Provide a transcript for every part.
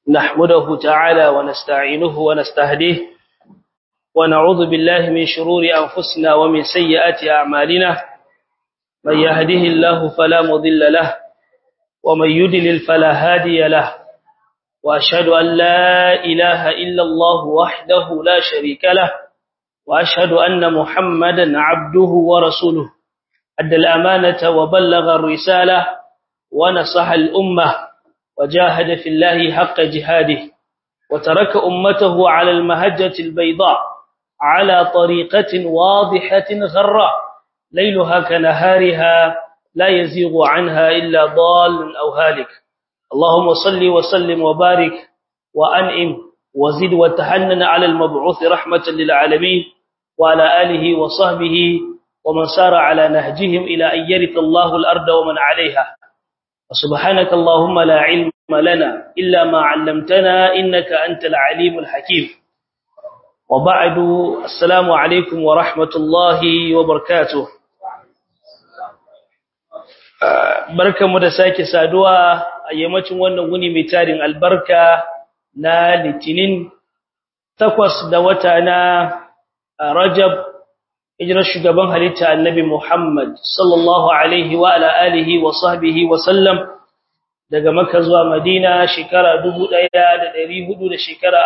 نحمده تعالى ونستعينه ونستهديه ونعوذ بالله من شرور أنفسنا ومن سيئات أعمالنا من يهده الله فلا مضل له ومن يدلل فلا هادي له وأشهد أن لا إله إلا الله وحده لا شريك له وأشهد أن محمدا عبده ورسوله أدى الأمانة وبلغ الرسالة ونصح الأمة وجاهد في الله حق جهاده وترك أمته على المهجة البيضاء على طريقة واضحة غراء ليلها كنهارها لا يزيغ عنها إلا ضال أو هالك اللهم صل وسلم وبارك وأنئم وزد وتحنن على المبعوث رحمة للعالمين وعلى آله وصحبه ومن سار على نهجهم إلى أن يرث الله الأرض ومن عليها وسبحانك اللهم لا علم لنا إلا ما علمتنا إنك أنت العليم الحكيم وبعد السلام عليكم ورحمة الله وبركاته barkanmu da sake saduwa a yammacin wannan wuni mai tarin albarka na litinin takwas da wata na rajab hijirar shugaban halitta annabi Muhammad sallallahu alaihi wa ala alihi wa sahbihi wa sallam daga Makka zuwa Madina shekara 1400 da shekara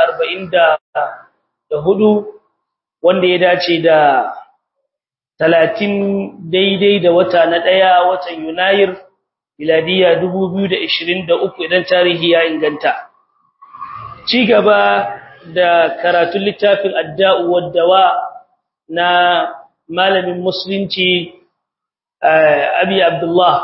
44 wanda ya dace da 30 daidai da wata na daya watan Yunayir miladiya 2023 idan tarihi ya inganta ci gaba da karatun littafin adda'u wad-dawa na malamin musulunci abi abdullah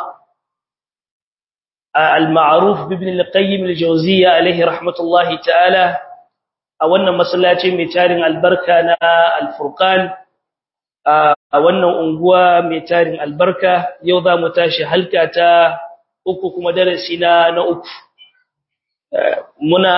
al-ma'ruf ibn al-qayyim al-jawziyya alayhi rahmatullahi ta'ala a wannan masallaci mai tarin albarka na al-furqan a wannan unguwa mai tarin albarka yau za mu tashi halka ta uku kuma darasi na na uku muna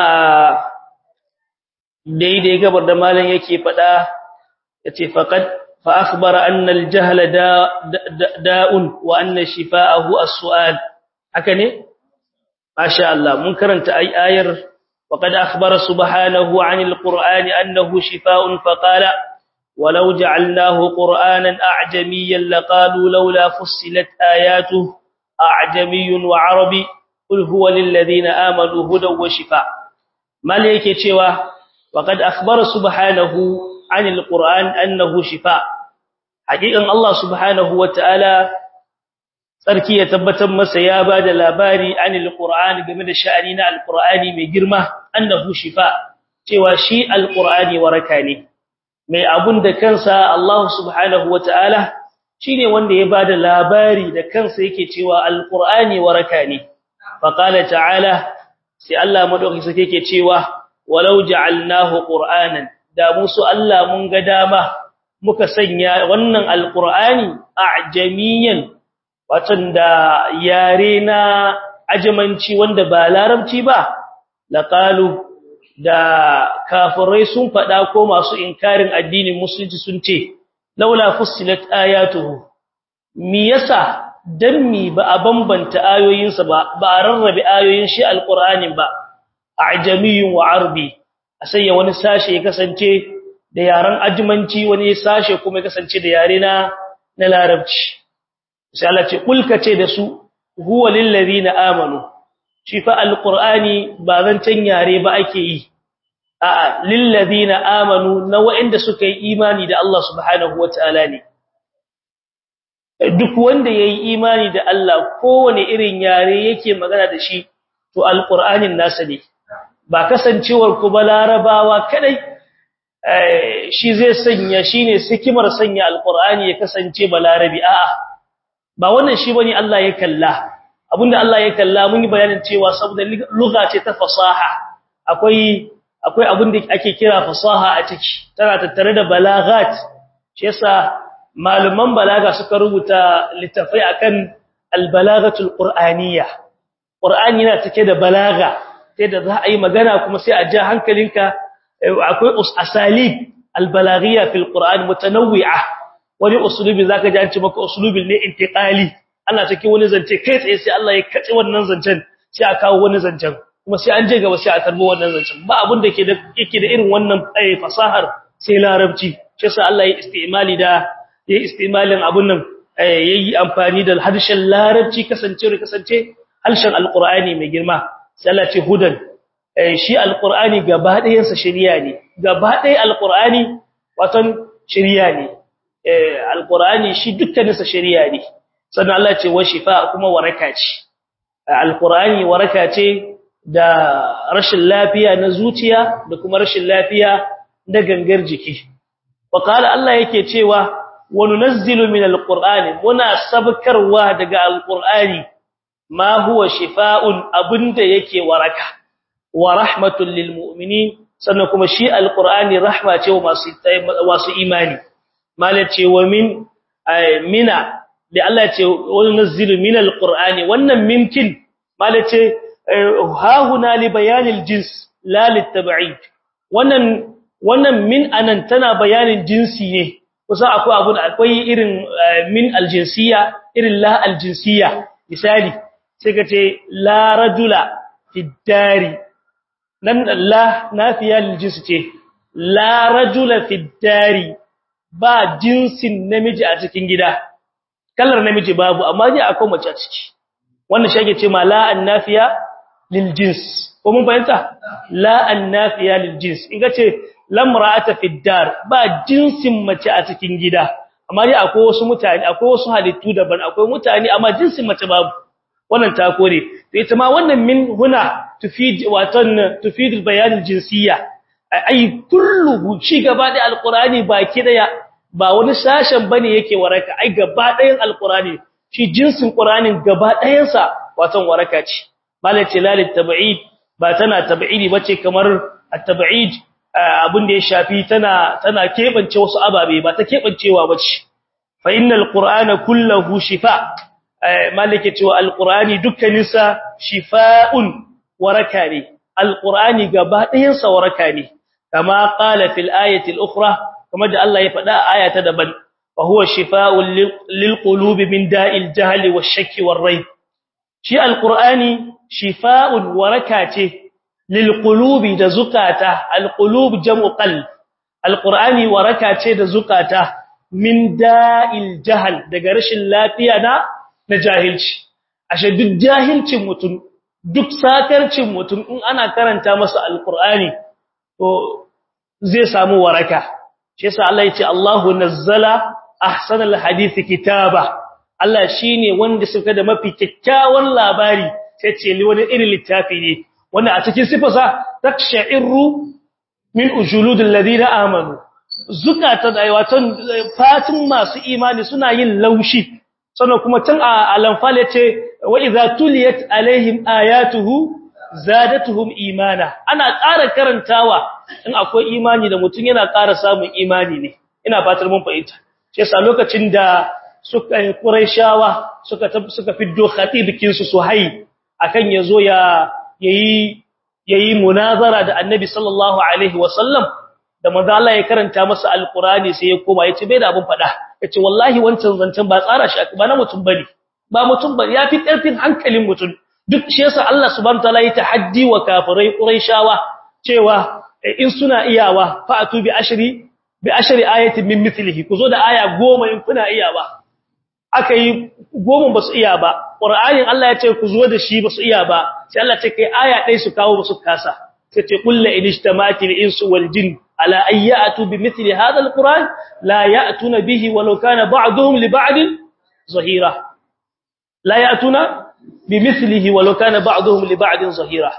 daidai gabar da malam yake faɗa yace faqad fa akhbara anna al-jahla da'un wa anna shifaahu as-su'al haka ne masha Allah mun karanta ayar faqad akhbara subhanahu 'anil qur'ani annahu shifaa'un faqala ولو جعلناه قرآنا أعجميا لقالوا لولا فصلت آياته أعجمي وعربي قل هو للذين آمنوا هدى وشفاء ملك يتشوى وقد أخبر سبحانه عن القرآن أنه شفاء حقيقة الله سبحانه وتعالى sarki ya tabbatar masa ya bada labari anil qur'ani game da sha'ani na alqur'ani mai girma annahu shifa cewa shi alqur'ani waraka ne mai abun da kansa Allah subhanahu wataala shine wanda ya bada labari da kansa yake cewa alqur'ani waraka ne faqala ta'ala sai Allah madauki sake yake cewa walau ja'alnahu qur'anan da musu Allah mun ga dama muka sanya wannan alqur'ani a'jamiyan watan da yare na ajamanci wanda ba larabci ba laqalu da kafirai sun fada ko masu inkarin addinin musulunci sun ce laula fussilat ayatuhu mi yasa dan mi ba a bambanta ayoyinsa ba ba a rarrabe ayoyin shi alqur'anin ba a'jamiyyun wa arbi a sanya wani sashe ya kasance da yaren ajimanci wani sashe kuma ya kasance da yare na na larabci sai Allah ce kulka ce da su huwa lil ladina amanu shi fa alqur'ani ba zancan yare ba ake yi a'a lil ladina amanu na wa'inda suka yi imani da Allah subhanahu wataala ne duk wanda yayi imani da Allah kowane irin yare yake magana da shi to alqur'anin nasa ne ba kasancewar ku ba larabawa kadai shi zai sanya shine sikimar sanya alqur'ani ya kasance balarabi a'a ba wannan shi bane Allah ya kalla abinda Allah ya kalla mun yi bayanin cewa saboda lugha ce ta fasaha akwai akwai abinda ake kira fasaha a ciki tana tattare da balaghat shi yasa malaman balaga suka rubuta littafai akan albalaghatul qur'aniyya qur'ani yana cike da balaga sai da za a yi magana kuma sai a ja hankalinka akwai asalib albalaghiyya fil qur'an mutanawwi'a wani usulubi zaka ji an ce maka usulubin ne intiqali ana cikin wani zance kai tsaye sai Allah ya kace wannan zancen sai a kawo wani zancen kuma sai an je gaba sai a tarbo wannan zancen ba abin da ke da yake da irin wannan fasahar sai larabci shi yasa Allah ya istimali da ya istimalin abun nan yayi amfani da harshen larabci kasance da kasance harshen alqur'ani mai girma sai Allah ce hudan shi alqur'ani gaba ɗayan sa shari'a ne gaba ɗaya alqur'ani watan shari'a ne alqur'ani shi dukkanin sa shari'a ne sannan Allah ce wa shifa kuma waraka ce alqur'ani waraka ce da rashin lafiya na zuciya da kuma rashin lafiya na gangar jiki wa qala Allah yake cewa wa nunazzilu min alqur'ani muna sabkarwa daga alqur'ani ma huwa shifaa'un abinda yake waraka wa rahmatul lil mu'minin sannan kuma shi alqur'ani rahma ce wa masu masu imani malace wa min mina da Allah ce wa nunazzilu min alqur'ani wannan minkin malace ha huna li bayanil jins la litab'id wannan wannan min anan tana bayanin jinsi ne kusa akwai abu da akwai irin min aljinsiya irin la aljinsiya misali sai ka ce la rajula fi dari nan la nafiya liljins ce la rajula fi dari ba jinsin namiji a cikin gida kallar namiji babu amma ne akwai mace a ciki wannan shi ce ma la annafiya liljins ko mun fahimta la annafiya liljins in ka ce lamra'ata fi dar ba jinsin mace a cikin gida amma dai akwai wasu mutane akwai wasu halittu daban akwai mutane amma jinsin mace babu wannan ta kore to ita ma wannan min huna tufid watan tufid bayan jinsiyya ai kullu shi gaba da alqurani baki daya ba wani sashen bane yake waraka ai gaba dayan alqurani shi jinsin qur'anin gaba dayan sa watan waraka ce malace lalit tab'id ba tana tab'idi bace kamar at-tab'id abin da ya shafi tana tana kebance wasu ababe ba ta kebancewa bace fa innal qur'ana kulluhu shifa malike cewa alqur'ani dukkanin sa shifaa'un waraka ne alqur'ani gaba ɗayan sa waraka ne kama qala fil ayati al-ukhra kuma da Allah ya faɗa aya ta daban fa huwa shifaa'un lil qulubi min da'il jahli wash-shakki war-rayb shi alqur'ani shifaa'un waraka ce lilqulubi da zukata alqulub jam'u qalb alqur'ani waraka ce da zukata min da'il jahl daga rashin lafiya na na jahilci ashe duk jahilcin mutum duk sakarcin mutum in ana karanta masa alqur'ani to zai samu waraka shi yasa Allah ya ce Allahu nazzala ahsanal hadisi kitaba Allah shine wanda suka da mafi kyakkyawan labari sai ce wani irin littafi ne wanda a cikin sifarsa taksha'iru min ujuludil ladina amanu zukata da watan fatin masu imani suna yin laushi sannan kuma tun a alanfal yace wa idza tuliyat alaihim ayatuhu zadatuhum imana ana ƙara karantawa in akwai imani da mutum yana ƙara samun imani ne ina fatar mun fahimta shi yasa lokacin da suka Qurayshawa suka suka fiddo khatibikin su Suhai akan yazo ya yayi yayi munazara da Annabi sallallahu alaihi wasallam da manzo Allah ya karanta masa alqurani sai ya koma yace bai da abun fada yace wallahi wancan zancen ba tsara shi ba na mutum bane ba mutum ba yafi karfin hankalin mutum duk shi yasa Allah subhanahu wataala ya tahaddi wa kafirai quraishawa cewa in suna iyawa fa'atu bi ashri bi ashri ayatin min mithlihi kuzo da aya 10 in kuna iyawa aka yi goma ba su iya ba ƙwar'ayin Allah ya ce ku zo da shi ba su iya ba sai Allah ce kai aya ɗai su kawo ba su kasa sai ce kulla inishtamati al-insu wal jin ala ayyatu bi mithli hadha al-quran la ya'tuna bihi walau kana ba'dhum li ba'din zahira la ya'tuna bi mithlihi walau kana ba'dhum li ba'din zahira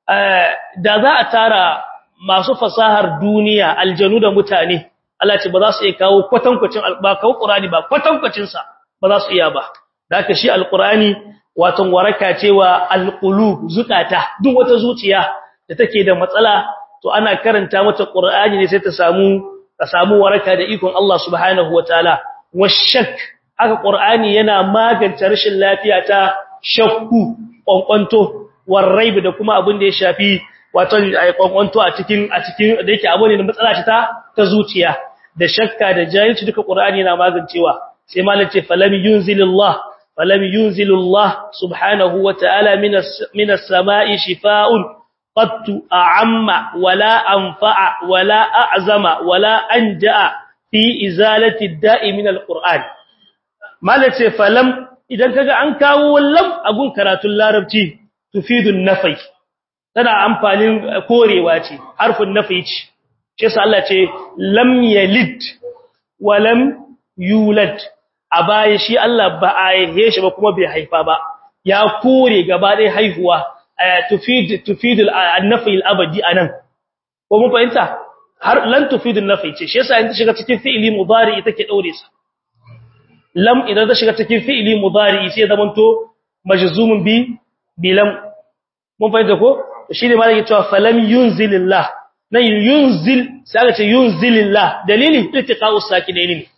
da za a tara masu fasahar duniya aljanu da mutane Allah ce ba za su iya kawo kwatankwacin ba kawo qur'ani ba kwatankwacin sa ba za su iya ba da haka shi alqur'ani watan waraka cewa alqulub zukata duk wata zuciya da take da matsala to ana karanta mata qur'ani ne sai ta samu ta samu waraka da ikon Allah subhanahu wataala washak haka qur'ani yana magance rashin lafiya ta shakku kwankwanto warraib da kuma abin da ya shafi watan kwankwanto a cikin a cikin da yake abu ne da matsala ta ta zuciya da shakka da jahilci duka qur'ani yana magancewa sai malam ce falam yunzilullah falam yunzilullah subhanahu wa ta'ala minas minas sama'i shifaa'un qattu a'amma wala anfa'a wala a'zama wala anja'a fi izalati da'i min alquran malace falam idan kaga an kawo lam agun karatun larabci tufidun nafai tana amfanin korewa ce harfin nafi ce shi yasa Allah ce lam yalid wa lam yulad a baya shi Allah ba a haife shi ba kuma bai haifa ba ya kore gaba ɗaya haihuwa tufid tufidul an-nafi al-abadi anan ko mun fahimta har lan tufidun nafi ce shi yasa in ta shiga cikin fi'ili mudari take daure sa lam idan ta shiga cikin fi'ili mudari sai zamanto majzumun bi bilam mun fahimta ko shine ma yake cewa falam yunzilillah nan yunzil sai aka ce yunzilillah dalili ittiqa'u sakinaini ne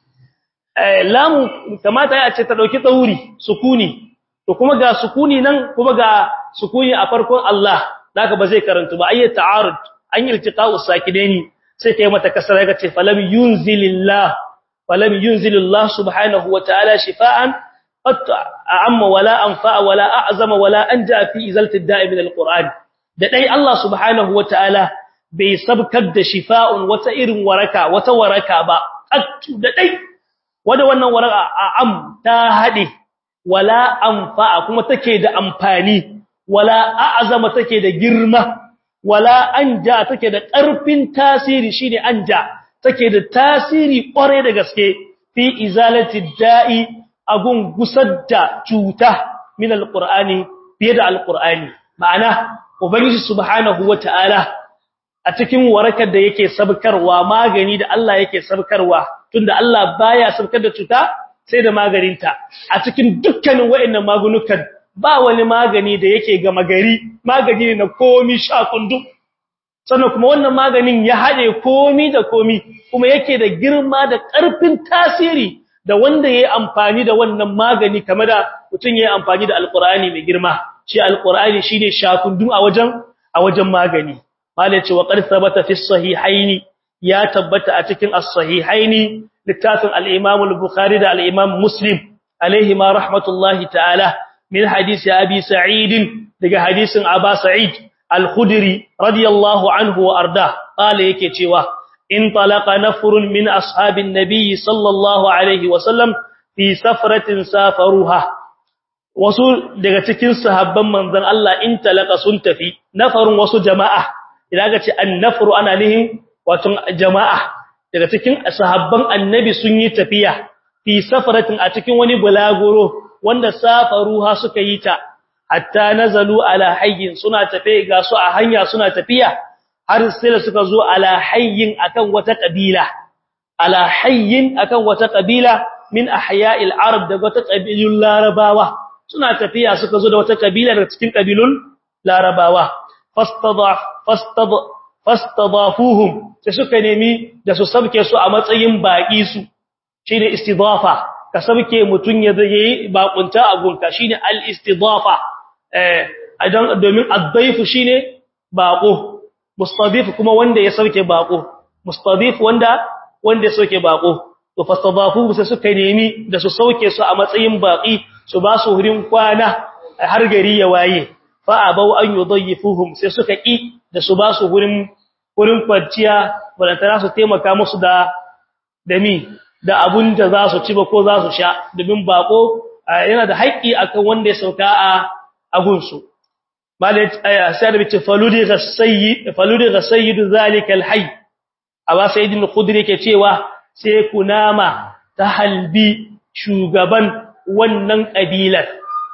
eh lam kamata ya ce ta dauki tsauri sukuni to kuma ga sukuni nan kuma ga sukuni a farkon Allah zaka ba zai karantu ba ayyata ta'arud an yi iltiqa'u sakinaini sai kai mata kasara ga ce falam yunzilillah falam yunzilillah subhanahu wa ta'ala shifaan qat amma wala anfa wala a'zama wala anja fi izalati da'i min alquran da dai Allah subhanahu wa ta'ala bai sabkar da shifa'un wata irin waraka wata waraka ba qat da dai wanda wannan waraka am ta hade wala anfa kuma take da amfani wala a'zama take da girma wala anja take da ƙarfin tasiri shine anja take da tasiri ƙware da gaske fi izalati da'i agun gusar da cuta min alqur'ani fiye da alqur'ani ma'ana ubangiji subhanahu wataala a cikin warakar da yake sabkarwa magani da Allah yake sabkarwa tunda Allah baya sabkar da cuta sai da maganinta a cikin dukkanin wayannan magunukan ba wani magani da yake ga magari magani ne na komi sha kundu sannan kuma wannan maganin ya haɗe komi da komi kuma yake da girma da ƙarfin tasiri da wanda yayi amfani da wannan magani kamar da mutum yayi amfani da alqur'ani mai girma shi alqur'ani shine shakundun a wajen a wajen magani malai ce wa qad thabata fi sahihaini ya tabbata a cikin as-sahihaini littafin al-imam al-bukhari da al-imam muslim alaihi ma rahmatullahi ta'ala min hadisi abi sa'id daga hadisin aba sa'id al-khudri radiyallahu anhu wa arda qala yake cewa in talaqa nafrun min ashabin nabiy sallallahu alaihi wa sallam fi safratin safaruha wasu daga cikin sahabban manzon Allah in talaka sun tafi nafarun wasu jama'a idan ga ce an-nafru ana nihin wato jama'a daga cikin sahabban annabi sun yi tafiya fi safratin a cikin wani bulaguro wanda safaruha suka yi ta hatta nazalu ala hayyin suna tafe ga su a hanya suna tafiya har sai suka zo ala hayyin akan wata kabila ala hayyin akan wata kabila min ahya'il arab daga wata kabilun larabawa suna tafiya suka zo da wata kabila daga cikin kabilun larabawa fastadaf fastadaf fastadafuhum sai suka nemi da su sabke su a matsayin baki su shine istidafa ka sabke mutun ya yi bakunta a gunka shine al-istidafa eh idan domin ad-dayf shine bako mustadif kuma wanda ya sauke bako mustadif wanda wanda ya sauke bako to fastadafu sai suka nemi da su sauke su a matsayin baki su ba su hurin kwana har gari ya waye fa abau an yudayyifuhum sai suka ki da su ba su hurin hurin kwanciya balantana su taimaka musu da da mi da abun da za su ci ba ko za su sha domin bako yana da haƙƙi akan wanda ya sauka a agunsu malai sai da bice faludi ga sayyid faludi ga sayyid zalika alhayy aba sayyidin khudri yake cewa sai kunama ta halbi shugaban wannan kabilar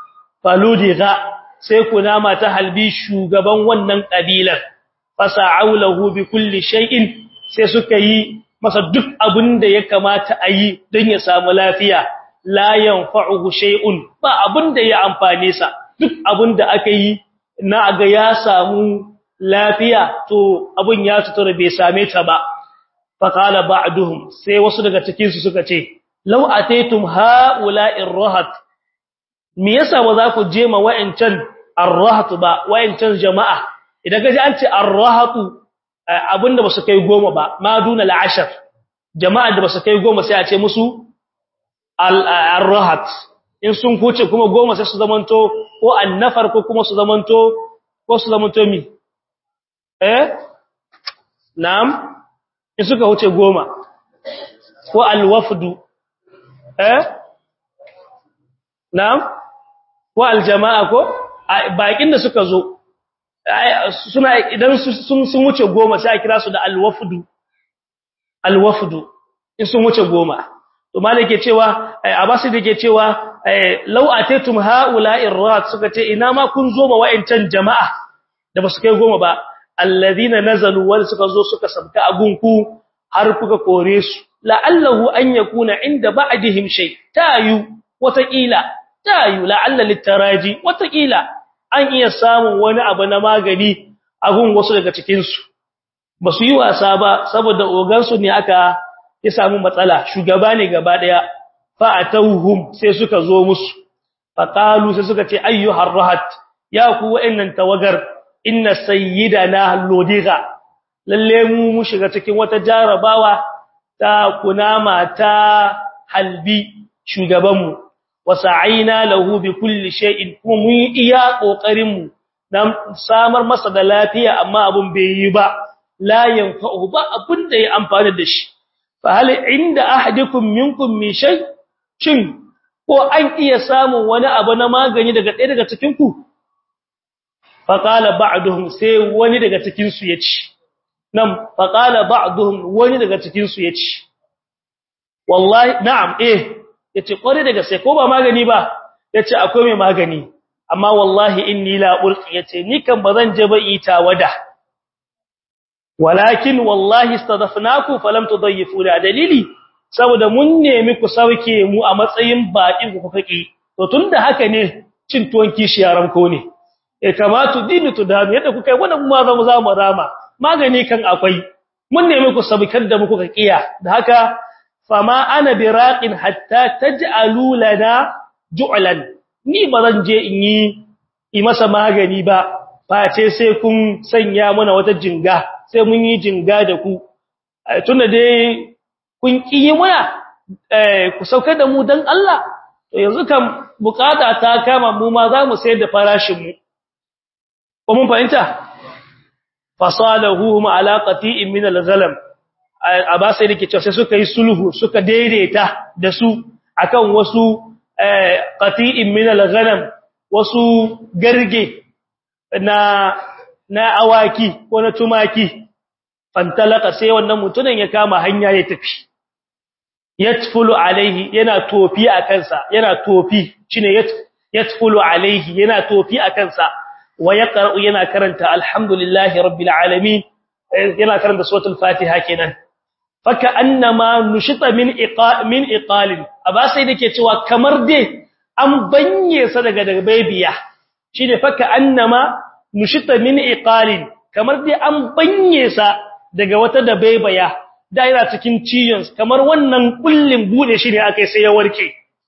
faludi ga sai kunama ta halbi shugaban wannan kabilar fasa'aulahu bi kulli shay'in sai suka yi masa duk abin da ya kamata a yi don ya samu lafiya la yanfa'uhu shay'un ba abin da ya amfane sa duk abin da aka yi na ga ya samu lafiya to abin ya tutura bai same ta ba fa qala ba'duhum sai wasu daga cikin su suka ce law ataytum ha'ula'ir rahat me yasa ba za ku je ma wa'ancan ar-rahat ba wa'ancan jama'a idan ka ji an ce ar-rahatu abinda ba su kai goma ba ma duna al'ashar jama'a da ba su kai goma sai a ce musu al-rahat in sun kuce kuma goma sai su zamanto ko annafar ko kuma su zamanto ko su zamanto mi eh na'am in suka wuce goma ko alwafdu eh na'am ko aljama'a ko bakin da suka zo suna idan sun sun wuce goma sai a kira su da alwafdu alwafdu in sun wuce goma to malike cewa abasi dake cewa law ataytum haula'ir rat suka ce ina ma kun zo ma wa'ancan jama'a da basu kai goma ba alladhina nazalu wal suka zo suka sabta agunku har kuka kore su la'allahu an yakuna inda ba'dihim shay tayu wataƙila tayu la'alla litaraji wataƙila an iya samun wani abu na magani a gun wasu daga cikin su basu yi wasa ba saboda ogan su ne aka ya samu matsala shugaba ne gaba daya fa atawhum sai suka zo musu fa qalu sai suka ce ayyuhar rahat ya ku wa'annan tawagar inna sayyidana lodiga lalle mu mu shiga cikin wata jarabawa ta kunama ta halbi shugabanmu wasa'ina lahu bi kulli shay'in kuma mu iya kokarin mu dan samar masa da lafiya amma abun bai yi ba la yanfa'u ba abun da ya amfana da shi fa hal inda ahadikum minkum min shay shin ko an iya samun wani abu na magani daga ɗaya daga cikin ku fa qala ba'duhum sai wani daga cikin su yace nan fa qala ba'duhum wani daga cikin su yace wallahi na'am eh yace kware daga sai ko ba magani ba yace akwai mai magani amma wallahi inni la ulqi yace ni kan bazan je ba ita wada walakin wallahi istadafnaku falam tudayyifu da dalili saboda mun nemi ku sauke mu a matsayin baki ku kake to tunda haka ne cin tuwon kishi yaran ko ne eh kamatu dinu tudami yadda kuka yi wannan ma zamu za mu rama magani kan akwai mun nemi ku sabikar da mu kuka kiya da haka fama ana biraqin hatta taj'alu lana ju'lan ni bazan je in yi yi masa magani ba face sai kun sanya mana wata jinga sai mun yi jinga da ku tunda dai kun kiyi muna ku saukar da mu dan Allah to yanzu kan bukata ta kama mu ma za mu sayar da farashin mu ko mun fahimta fasalahu ma alaqati min al-ghalam aba sai dake cewa sai suka yi sulhu suka daidaita da su akan wasu qati'in min al-ghanam wasu garge na na awaki ko na tumaki fantalaka sai wannan mutumin ya kama hanya ya tafi yatfulu alaihi yana tofi a kansa yana tofi shine yatfulu alaihi yana tofi a kansa wa yaqra'u yana karanta alhamdulillahi rabbil alamin yana karanta suratul fatiha kenan faka annama nushita min iqa min iqalin aba sai dake cewa kamar dai an banye sa daga daga baybiya shine faka annama nushita min iqalin kamar dai an banye sa daga wata da baybaya da yana cikin ciyon kamar wannan kullin bude shi ne akai sai ya warke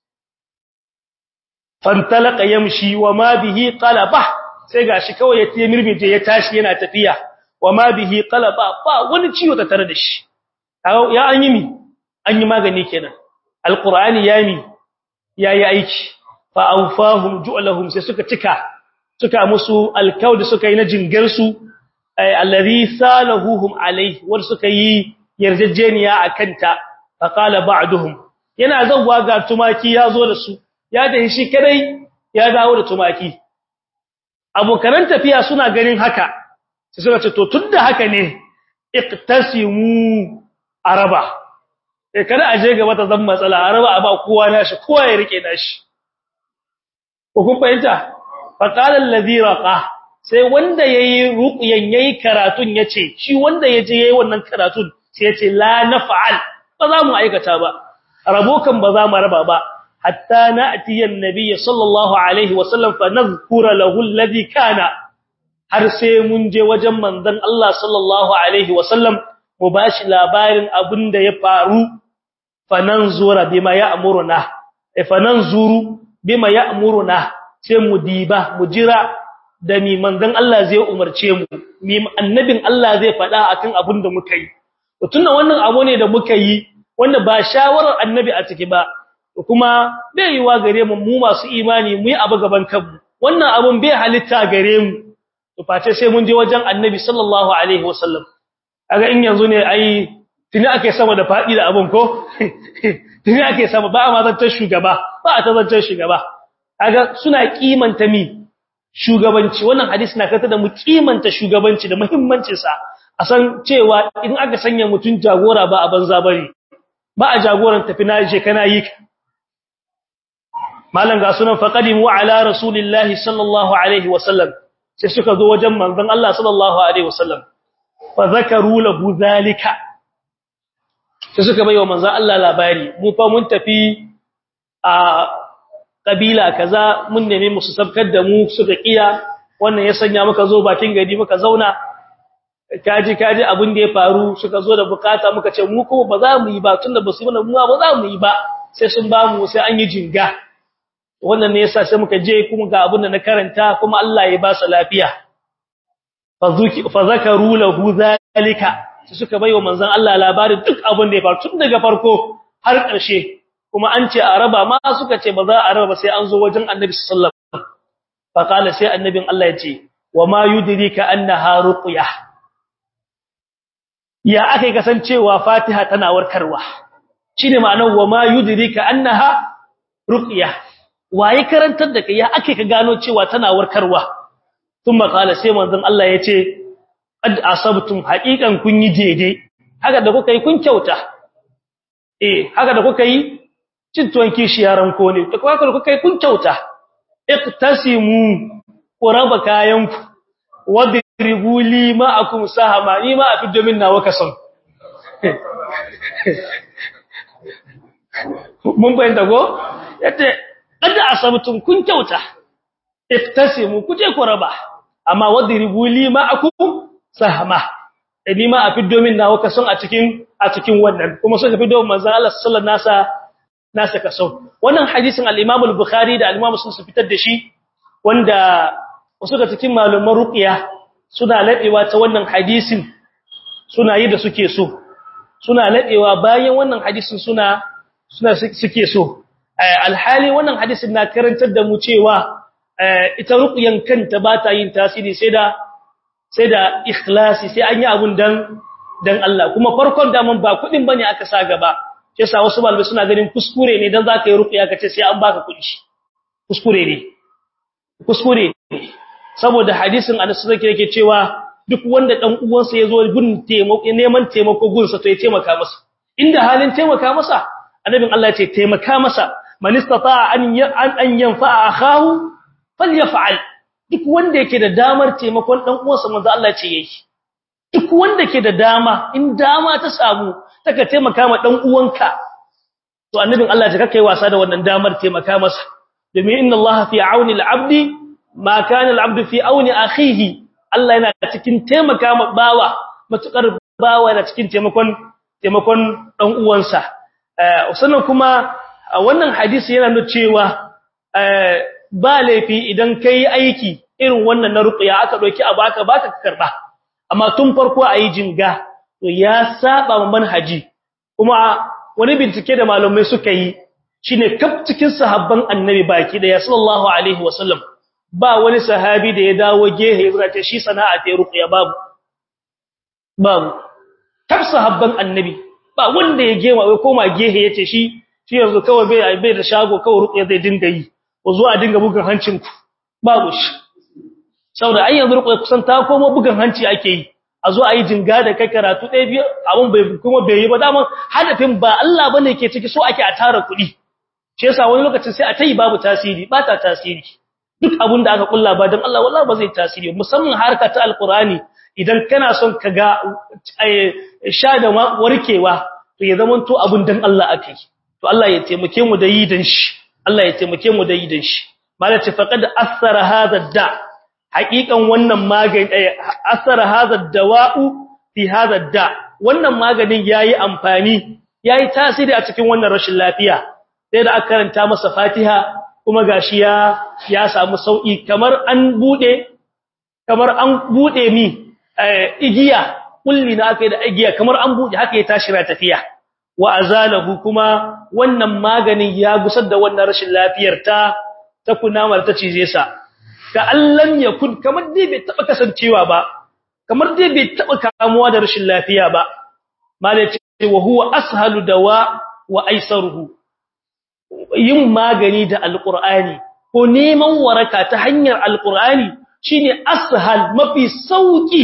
fantalaka yamshi wa ma bihi qalaba sai gashi kawai ya tiye mirmije ya tashi yana tafiya wa ma bihi qalaba ba wani ciwo ta tare da shi ya an yi mi an yi magani kenan alqur'ani ya mi yayi aiki fa awfahum ju'lahum sai suka cika suka musu alkaud suka yi na jingar su alladhi salahuhum alayhi war suka yi yarjejeniya akanta fa qala ba'duhum yana zawwa ga tumaki ya zo da su ya da shi kadai ya dawo da tumaki abokan tafiya suna ganin haka sai suka ce to tunda haka ne iqtasimu araba eh kada aje gaba ta zan matsala araba a ba kowa nashi kowa ya rike nashi ko kun fahimta fa qala allazi raqa sai wanda yayi ruqyan yayi karatun yace shi wanda yaje yayi wannan karatun sai yace la naf'al ba za mu aikata ba rabokan ba za mu raba ba hatta na'ti an-nabiy sallallahu alaihi wasallam fa nadhkura lahu alladhi kana har sai mun je wajen manzon Allah sallallahu alaihi wasallam mu bashi labarin abin da ya faru fananzura bima ya'muruna e fananzuru bima ya'muruna sai mu diba mu jira da mi manzon Allah zai umarce mu mi annabin Allah zai faɗa akan abin da muka yi to tunda wannan abu ne da muka yi wanda ba shawarar annabi a ciki ba kuma bai yiwa gare mu mu masu imani mu yi abu gaban kanmu wannan abun bai halitta gare mu to face sai mun je wajen annabi sallallahu alaihi wasallam kaga in yanzu ne ai tuni ake sama da fadi da abun ko tuni ake sama ba ma zantar shugaba ba a ta zantar shugaba kaga suna kimanta mi shugabanci wannan hadisi na kata da mu kimanta shugabanci da muhimmancin sa a san cewa in aka sanya mutun jagora ba a banza bane ba a jagoran tafi na je kana yi malan ga sunan faqadimu ala rasulillahi sallallahu alaihi wasallam sai suka zo wajen manzon Allah sallallahu alaihi wasallam fa zakaru lahu zalika sai suka bayyana manzon Allah labari mu fa mun tafi a kabila kaza mun neme musu sabkar da mu suka kiya wannan ya sanya muka zo bakin gari muka zauna kaji kaji abin da ya faru suka zo da bukata muka ce mu kuma ba za mu yi ba tunda ba su mana mu ba za mu yi ba sai sun ba mu sai an yi jinga wannan ne yasa sai muka je kuma ga abin da na karanta kuma Allah ya ba su lafiya fazuki fa zakaru lahu zalika sai suka bayo manzon Allah labarin duk abin da ya faru tun daga farko har ƙarshe kuma an ce a raba ma suka ce ba za a raba sai an zo wajen Annabi sallallahu alaihi wasallam fa kala sai annabin Allah ya ce wa ma yudrika annaha ruqyah ya aka kasancewa Fatiha tana warkarwa shine ma'anar wa ma yudrika annaha ruqyah waye karantar da kai ya ake ka gano cewa tana warkarwa thumma qala sai manzon Allah yace qad asabtum haqiqan kun yi daidai haka da kuka yi kun kyauta eh haka da kuka yi cin tuwon kishi yaran ko ne to haka da kuka yi kun kyauta iqtasimu quraba kayanku wadribu li ma'akum sahama ni ma afi domin nawa kasan mun bayyana go yace kada asabtum kun kyauta iftasimu kuje ku raba amma wadribu li ma'akum sahma ni ma afi domin nawa kason a cikin a cikin wannan kuma suka fi domin manzon Allah sallallahu nasa nasa kaso wannan hadisin al-Imam al-Bukhari da al-Imam Muslim su fitar da shi wanda wasu da cikin malaman ruqiya suna ladewa ta wannan hadisin suna yi da suke so suna ladewa bayan wannan hadisin suna suna suke so alhali wannan hadisin na karantar da mu cewa ita ruqyan kanta ba ta yin tasiri sai da sai da ikhlasi sai an yi abun dan dan Allah kuma farkon daman ba kudin bane aka sa gaba sai sa wasu malamai suna ganin kuskure ne dan zaka yi ruqya kace sai an baka kudi kuskure ne kuskure ne saboda hadisin Anas zake yake cewa duk wanda dan uwansa yazo gun taimako neman taimako gunsa to ya taimaka masa inda halin taimaka masa annabin Allah ya ce taimaka masa man istata'a an an yanfa'a akahu falyaf'al duk wanda yake da damar taimakon dan uwansa manzo Allah ce yayi duk wanda ke da dama in dama ta samu taka taimaka ma dan uwanka to annabin Allah ya kake wasa da wannan damar taimaka masa domin inna Allah fi auni al-abdi ma kana al-abdu fi auni akhihi Allah yana cikin taimaka ma bawa matukar bawa yana cikin taimakon taimakon dan uwansa sannan kuma wannan hadisi yana nuna cewa ba laifi idan kai aiki irin wannan na ruqya aka doki a baka baka karba amma tun farko ayi jinga to ya saba ma manhaji kuma wani bincike da malamai suka yi shine kaf cikin sahabban annabi baki da sallallahu alaihi wasallam ba wani sahabi da ya dawo gehe ya ce shi sana'a ta ruqya babu babu kaf sahabban annabi ba wanda ya gema wai koma gehe yace shi shi yanzu kawai bai bai da shago kawai ruqya zai dinga yi ko zuwa dinga bugan hancin ku babu shi saboda ai yanzu ruqya kusan ta koma bugan hanci ake yi a zo ayi jinga da kai karatu ɗaya biyu abun bai kuma bai yi ba daman hadafin ba Allah bane ke ciki so ake a tara kuɗi shi yasa wani lokacin sai a tayi babu tasiri ba ta tasiri duk abun da aka kulla ba dan Allah wallahi ba zai tasiri musamman harka ta alqurani idan kana son ka ga sha da warkewa to ya zama to abun dan Allah akai to Allah ya taimake mu da yi dan shi Allah ya taimake mu da yi dan shi malaka faqad athara hadha da haqiqan wannan magani athara hadha dawa'u fi hadha da wannan maganin yayi amfani yayi tasiri a cikin wannan rashin lafiya sai da aka karanta masa Fatiha kuma gashi ya ya samu sauki kamar an bude kamar an bude mi igiya kulli na aka yi da igiya kamar an buɗe haka ya tashi ra tafiya wa azalahu kuma wannan maganin ya gusar da wannan rashin lafiyar ta ta kunamar ta cize sa ka allan yakun kamar dai bai taba kasancewa ba kamar dai bai taba kamuwa da rashin lafiya ba malai ce wa huwa ashalu dawa wa aisaruhu yin magani da alqur'ani ko neman waraka ta hanyar alqur'ani shine ashal mafi sauki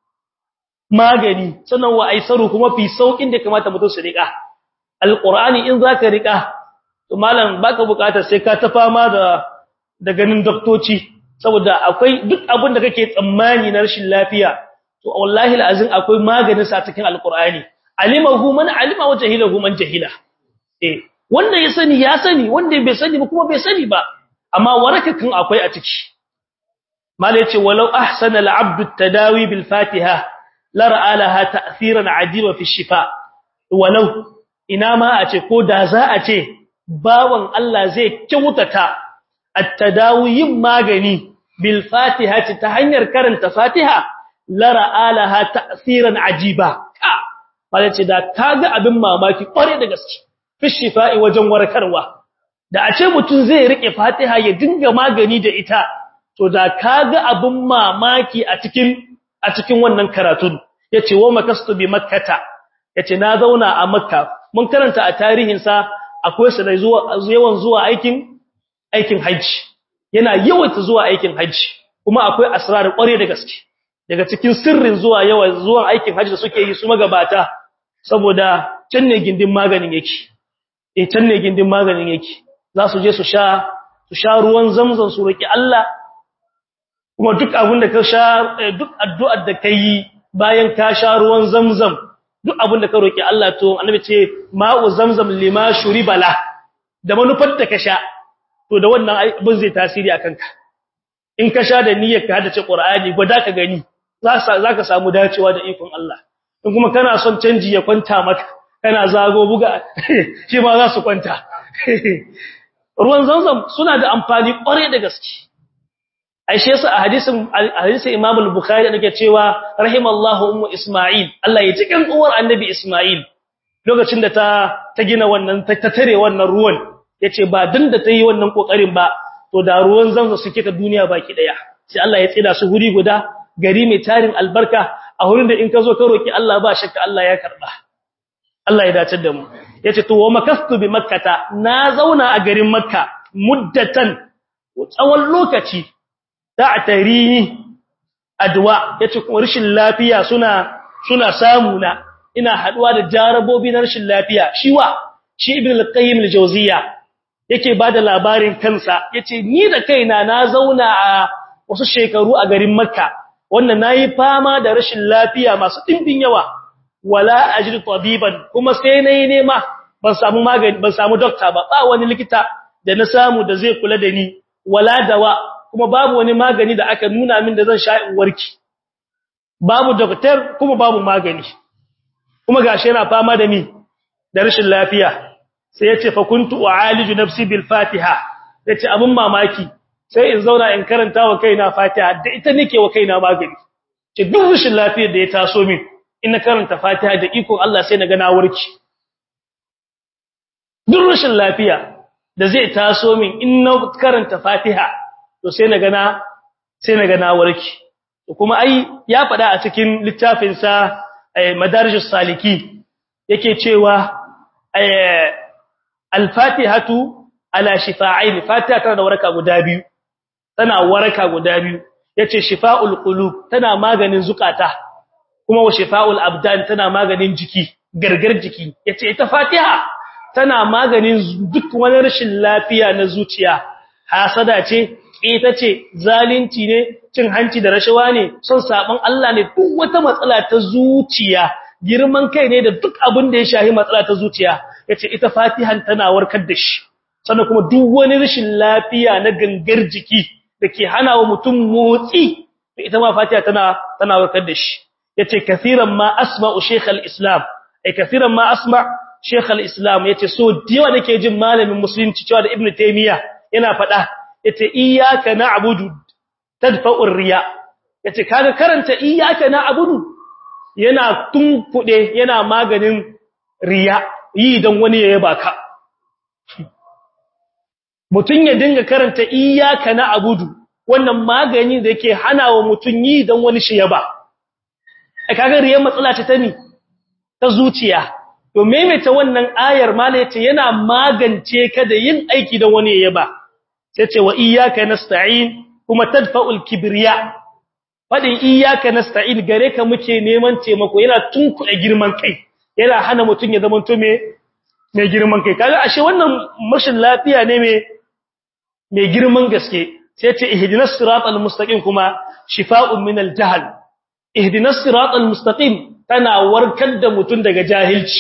magani sannan wa aisaru kuma fi saukin da kamata mutum su rika alqur'ani in zaka rika to malam baka bukatar sai ka ta fama da da ganin doktoci saboda akwai duk abin da kake tsammani na rashin lafiya to wallahi alazim akwai maganin sa cikin alqur'ani alimahu man alima wa jahilahu man jahila eh wanda ya sani ya sani wanda bai sani ba kuma bai sani ba amma warakakan akwai a ciki mala yace walau ahsana al-abd at-tadawi bil fatiha la ra'a laha ta'thiran 'ajiba fi shifa walau ina ma a ce ko da za a ce bawan Allah zai kyautata at-tadawi yin magani bil fatiha ta hanyar karanta fatiha la ra'a laha ta'thiran 'ajiba mala yace da kaga abin mamaki kware da gaske fi shifa'i wajen warkarwa da a ce mutum zai rike fatiha ya dinga magani da ita to da kaga abun mamaki a cikin a cikin wannan karatun yace wa makastu bi makkata yace na zauna a makka mun karanta a tarihin sa akwai sa da zuwa yawan zuwa aikin aikin haji yana yawaita zuwa aikin haji kuma akwai asrar kware da gaske daga cikin sirrin zuwa yawa zuwa aikin haji da suke yi su magabata saboda can ne gindin maganin yake eh can ne gindin maganin yake za su je su sha su sha ruwan zamzam su roki Allah kuma duk abin da ka sha duk addu'ar da kai bayan ka sha ruwan zamzam duk abin da ka roki Allah to annabi ce ma'u zamzam lima shuribala da manufar da ka sha to da wannan abin zai tasiri akan ka in ka sha da niyyar ka hadace Qur'ani gwada ka gani za ka samu dacewa da ikon Allah in kuma kana son canji ya kwanta maka kana zago buga shi ma za su kwanta ruwan zamzam suna da amfani kware da gaske aishe yasa a hadisin hadisin Imam al-Bukhari da cewa rahimallahu ummu Isma'il Allah ya ji kan uwar annabi Isma'il lokacin da ta ta gina wannan ta tare wannan ruwan yace ba din da tayi wannan kokarin ba to da ruwan zamzam suke ta duniya baki daya sai Allah ya tsida su guri guda gari mai tarin albarka a wurin da in ka zo ka roki Allah ba shakka Allah ya karba Allah ya dace da mu yace to wa makastu bi makkata na zauna a garin makka muddatan tsawon lokaci ta'tarini adwa yace kuma rashin lafiya suna suna samu na ina haduwa da jarabobi na rashin lafiya shi wa shi ibn al-qayyim al-jawziya yake bada labarin kansa yace ni da kaina na zauna a wasu shekaru a garin makka wannan nayi fama da rashin lafiya masu dimbin yawa wala ajri tabiban kuma sai nayi nema ban samu magani ban samu doctor ba ba wani likita da na samu da zai kula da ni wala dawa kuma babu wani magani da aka nuna min da zan sha in warki babu doctor kuma babu magani kuma gashi yana fama da mi da rashin lafiya sai yace fa kuntu u'aliju nafsi bil fatiha yace abun mamaki sai in zauna in karanta wa kaina fatiha da ita nake wa kaina magani ce duk rashin lafiyar da ya taso min ina karanta fatiha da iko Allah sai na ga na warki duk rashin lafiya da zai taso min in na karanta fatiha to sai na ga na sai na ga na warki kuma ai ya faɗa a cikin littafin sa madarijus saliki yake cewa al-fatihatu ala shifa'ain fatiha tana da waraka guda biyu tana waraka guda biyu yace shifa'ul qulub tana maganin zukata kuma wa shifa'ul abdan tana maganin jiki gargar jiki yace ita fatiha tana maganin duk wani rashin lafiya na zuciya hasada ce ita ce zalunci ne cin hanci da rashawa ne son saban Allah ne duk wata matsala ta zuciya girman kai ne da duk abin da ya shahi matsala ta zuciya yace ita fatihan tana warkar da shi sannan kuma duk wani rashin lafiya na gangar jiki dake hana wa mutum motsi ita ma fatiha tana tana warkar da shi yace kaseeran ma asma'u shaykh al-islam ai kaseeran ma asma' shaykh al-islam yace so diwa nake jin malamin musulunci cewa da ibnu taymiya yana faɗa yace iyyaka na'budu tadfa'ur riya yace kaga karanta iyyaka na'budu yana tunkude yana maganin riya yi dan wani ya yaba ka mutun ya dinga karanta iyyaka na'budu wannan magani da yake hana wa mutun yi dan wani shi yaba ai kaga riyan matsala ce ta ni ta zuciya to maimaita wannan ayar mala yace yana magance ka da yin aiki dan wani yaba sai ce wa iyyaka nasta'in kuma tadfa'ul kibriya fadin iyyaka nasta'in gare ka muke neman taimako yana tunkuɗe girman kai yana hana mutun ya zama to me mai girman kai kaga ashe wannan mashin lafiya ne mai mai girman gaske sai ce ihdinas siratal mustaqim kuma shifa'un minal jahl ihdinas siratal mustaqim tana warkar da mutun daga jahilci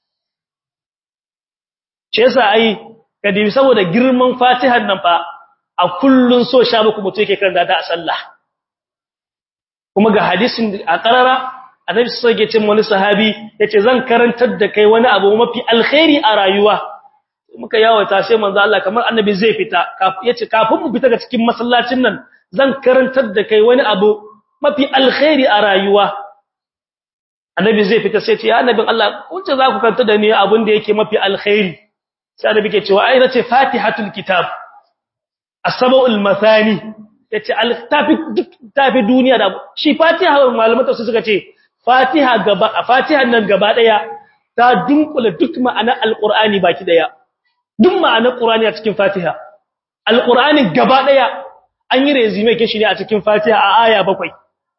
ce yasa ai kadi saboda girman fatihar nan fa a kullun so sha muku mutu yake karanta ta a sallah kuma ga hadisin a karara annabi sai ya ce wani sahabi yace zan karantar da kai wani abu mafi alkhairi a rayuwa muka yawata sai manzo Allah kamar annabi zai fita yace kafin mu fita ga cikin masallacin nan zan karantar da kai wani abu mafi alkhairi a rayuwa annabi zai fita sai ce ya annabin Allah kunce za ku kanta da ni abin da yake mafi alkhairi sai annabi ke cewa ai nace fatihatul kitab as-sab'ul mathani yace al-tafi tafi duniya da shi fatiha malamata su suka ce fatiha gaba fatihan nan gaba daya ta dunkula duk ma'anar alqur'ani baki daya duk ma'anar qur'ani a cikin fatiha alqur'ani gaba daya an yi resume kin shi ne a cikin fatiha a aya bakwai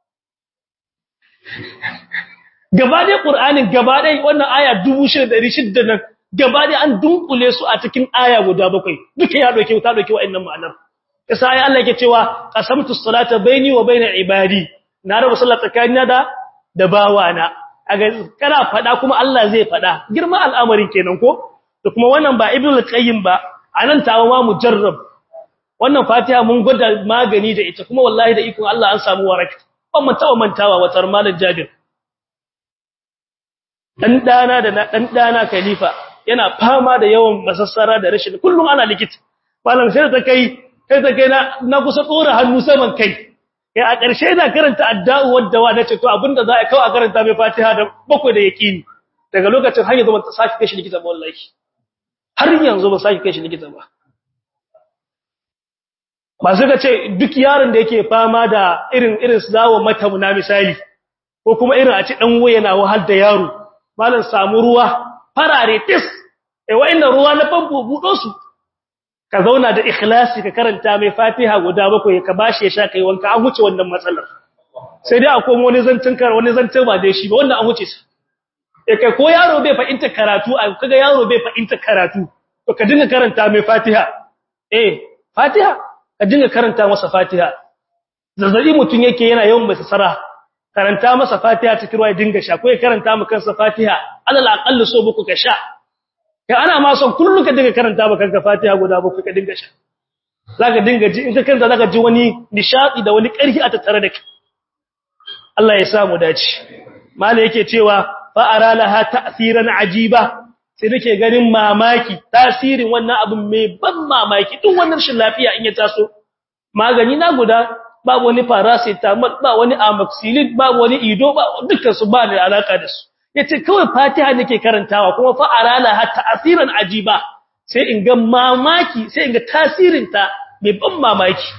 gaba daya qur'anin gaba daya wannan aya 6600 nan gaba daya an dunkule su a cikin aya guda bakwai duka ya doke ta doke wa'annan ma'anar kasa ai Allah yake cewa qasamtu salata baini wa baina ibadi na raba sallah tsakanina da da bawana aga kana fada kuma Allah zai fada girma al'amarin kenan ko to kuma wannan ba ibnu al-qayyim ba anan tawo ma mujarrab wannan fatiha mun gwada magani da ita kuma wallahi da ikon Allah an samu waraka ban man tawo mantawa watar malam jabir dan dana da dan dana khalifa yana fama da yawan masassara da rashin kullum ana likita malam sai ta kai sai ta kai na na kusa tsora hannu saman kai kai a ƙarshe ina karanta adda'u wadda wa nace to abinda za a kawo a karanta mai Fatiha da bakwai da yaqini daga lokacin har yanzu ban ta saki kai shi likita ba wallahi har yanzu ban saki kai shi likita ba ba suka ce duk yaron da yake fama da irin irin su zawo mata na misali ko kuma irin a ci dan waya na wahal da yaro malam samu ruwa farare tis eh wa'annan ruwa na famfo budo su ka zauna da ikhlasi ka karanta mai fatiha guda bakwai ka bashi ya sha kai wanka an huce wannan matsalar sai dai akwai wani zancin kar wani zancin ba dai shi ba wannan an huce su eh kai ko yaro bai fahimta karatu a kaga yaro bai fahimta karatu to ka dinga karanta mai fatiha eh fatiha ka dinga karanta masa fatiha zazzabi mutun yake yana yawan mai sara karanta masa fatiha cikin ruwa ya dinga sha ko ya karanta maka kansa fatiha alal aqall so buku ka sha kai ana ma son kullu ka dinga karanta ba kanka Fatiha guda ba ka dinga sha zaka dinga ji in ka karanta zaka ji wani nishadi da wani ƙarfi a tattare da kai Allah ya samu dace mallai yake cewa fa ara laha ta'siran ajiba sai nake ganin mamaki tasirin wannan abin mai ban mamaki duk wannan shin lafiya in ya taso magani na guda babu wani paracetamol ba wani amoxicillin babu wani ido ba dukkan su ba da alaka da su yace kawai Fatiha nake karantawa kuma fa arala hatta asiran ajiba sai in ga mamaki sai in ga tasirin ta mai ban mamaki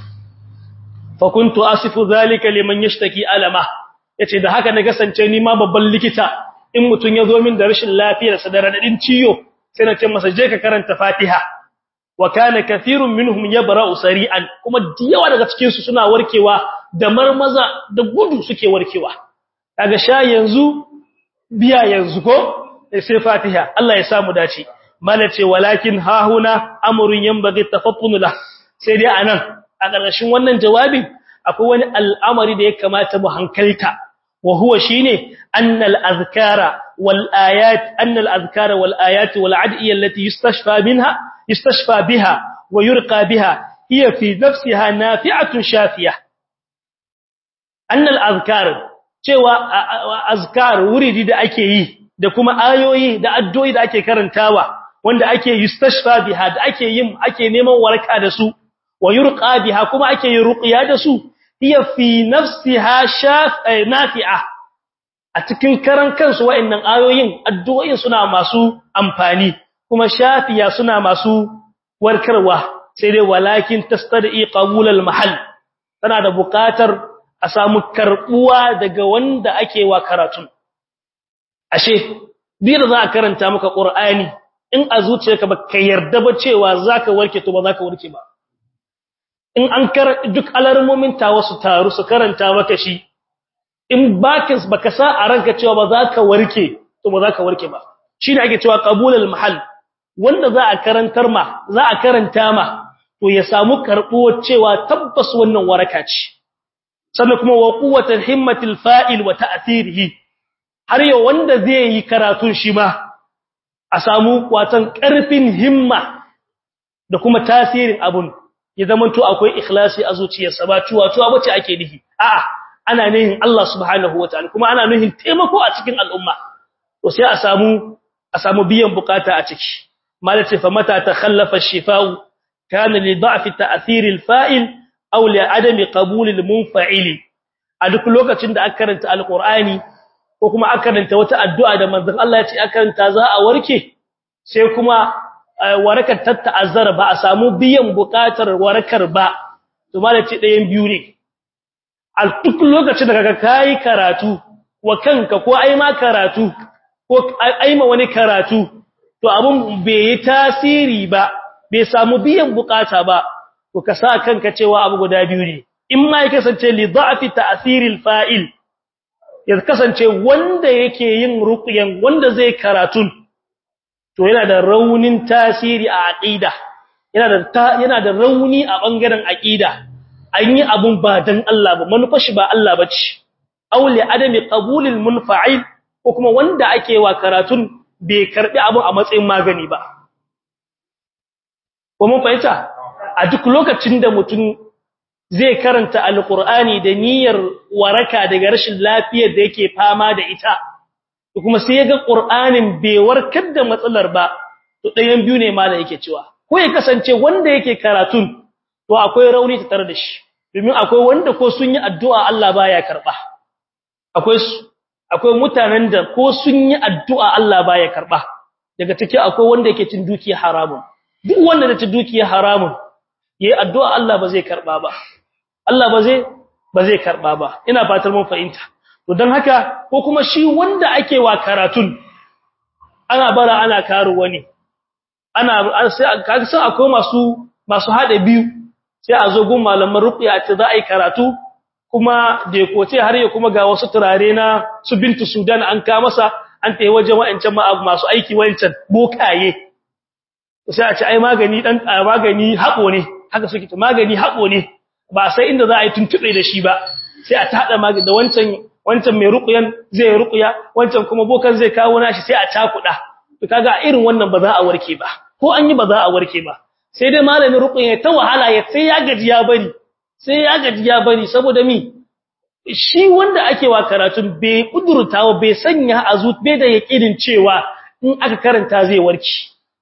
fa kuntu asifu zalika liman yashtaki alama yace da haka na kasance ni ma babban likita in mutun yazo min da rashin lafiyar sa da radadin ciyo sai na ce masa je ka karanta Fatiha wa kana kathirun minhum yabra'u sari'an kuma diyawa daga cikin su suna warkewa da marmaza da gudu suke warkewa kaga sha yanzu biya yanzu ko sai Fatiha Allah ya samu dace malace walakin hahuna amrun yanbaghi tafattun la sai dai anan a ƙarshen wannan jawabin akwai wani al'amari da ya kamata mu hankalta wa huwa shine annal azkara wal ayat annal azkara wal ayat wal adiyya allati yustashfa minha yustashfa biha wa yurqa biha hiya fi nafsiha nafi'atun shafiyah annal azkar cewa azkar wuridi da ake yi da kuma ayoyi da addu'o'i da ake karantawa wanda ake yustashfa biha da ake yin ake neman waraka da su wa yurqa biha kuma ake yin ruqya da su hiya fi nafsiha shaf nafi'a a cikin karan kansu wa'annan ayoyin addu'o'in suna masu amfani kuma shafiya suna masu warkarwa sai dai walakin tastadi qabul al mahall tana da buƙatar a samu karbuwa daga wanda ake wa karatun ashe biyar za a karanta maka qur'ani in a zuciyarka ba ka yarda ba cewa zaka warke to ba zaka warke ba in an kar duk alarmomin ta wasu taru su karanta maka shi in bakin baka sa a ranka cewa ba zaka warke to ba zaka warke ba shine ake cewa qabulul mahal wanda za a karantar ma za a karanta ma to ya samu karbuwar cewa tabbas wannan waraka ce sannan kuma wa quwwatul himmatil fa'il wa ta'thirihi har yau wanda zai yi karatun shi ma a samu watan karfin himma da kuma tasirin abun ya zamanto akwai ikhlasi a zuciyarsa ba tuwa tuwa bace ake nihi a'a ana nihin Allah subhanahu wataala kuma ana nihin taimako a cikin al'umma to sai a samu a samu biyan bukata a ciki malace fa mata takhallafa ash-shifa'u kana li da'fi ta'thir al-fa'il aw li adami qabul al-munfa'il a duk lokacin da aka karanta alqur'ani ko kuma aka karanta wata addu'a da manzon Allah ya ce aka karanta za a warke sai kuma warakar tatta'azzara ba a samu biyan bukatar warakar ba to malace ɗayan biyu ne a duk lokacin da kaga kai karatu wa kanka ko ai ma karatu ko ai ma wani karatu to abun bai yi tasiri ba bai samu biyan bukata ba to ka sa kanka cewa abu guda biyu ne in ma ya kasance li da'fi ta'siril fa'il ya kasance wanda yake yin ruqyan wanda zai karatun to yana da raunin tasiri a aqida yana da yana da rauni a bangaren aqida an yi abun ba dan Allah ba manufashi ba Allah bace aw li adami qabulil munfa'il ko kuma wanda ake wa karatun bai karbi abun a matsayin magani ba ko mun fahimta a duk lokacin da mutum zai karanta alqur'ani da niyyar waraka daga rashin lafiyar da yake fama da ita kuma sai ya ga qur'anin bai warkar da matsalar ba to ɗayan biyu ne mala yake cewa ko ya kasance wanda yake karatun to akwai rauni ta tare da shi domin akwai wanda ko sun yi addu'a Allah baya karba akwai akwai mutanen da ko sun yi addu'a Allah baya karba daga take akwai wanda yake cin dukiya haramun duk wanda da cin dukiya haramun yayi addu'a Allah ba zai karba ba Allah ba zai ba zai karba ba ina fatar mun fahimta to dan haka ko kuma shi wanda ake wa karatun ana bara ana karu wani ana sai kaga sai akwai masu masu hada biyu sai a zo gun malaman ruqya ce za a yi karatu kuma da koce har ya kuma ga wasu turare na su bintu sudan an ka masa an tayi wajen wayancan masu aiki wayancan bokaye sai a ce ai magani dan magani habo ne haka suke to magani habo ne ba sai inda za a yi tuntube da shi ba sai a tada magani da wancan wancan mai ruqyan zai ruqya wancan kuma bokan zai kawo nashi sai a cakuda to kaga irin wannan ba za a warke ba ko an yi ba za a warke ba sai dai malamin ruqya ta wahala ya sai ya gaji ya bari sai ya gaji ya bari saboda mi shi wanda ake wa karatun bai kudurtawa bai sanya a zuciya da yakinin cewa in aka karanta zai warke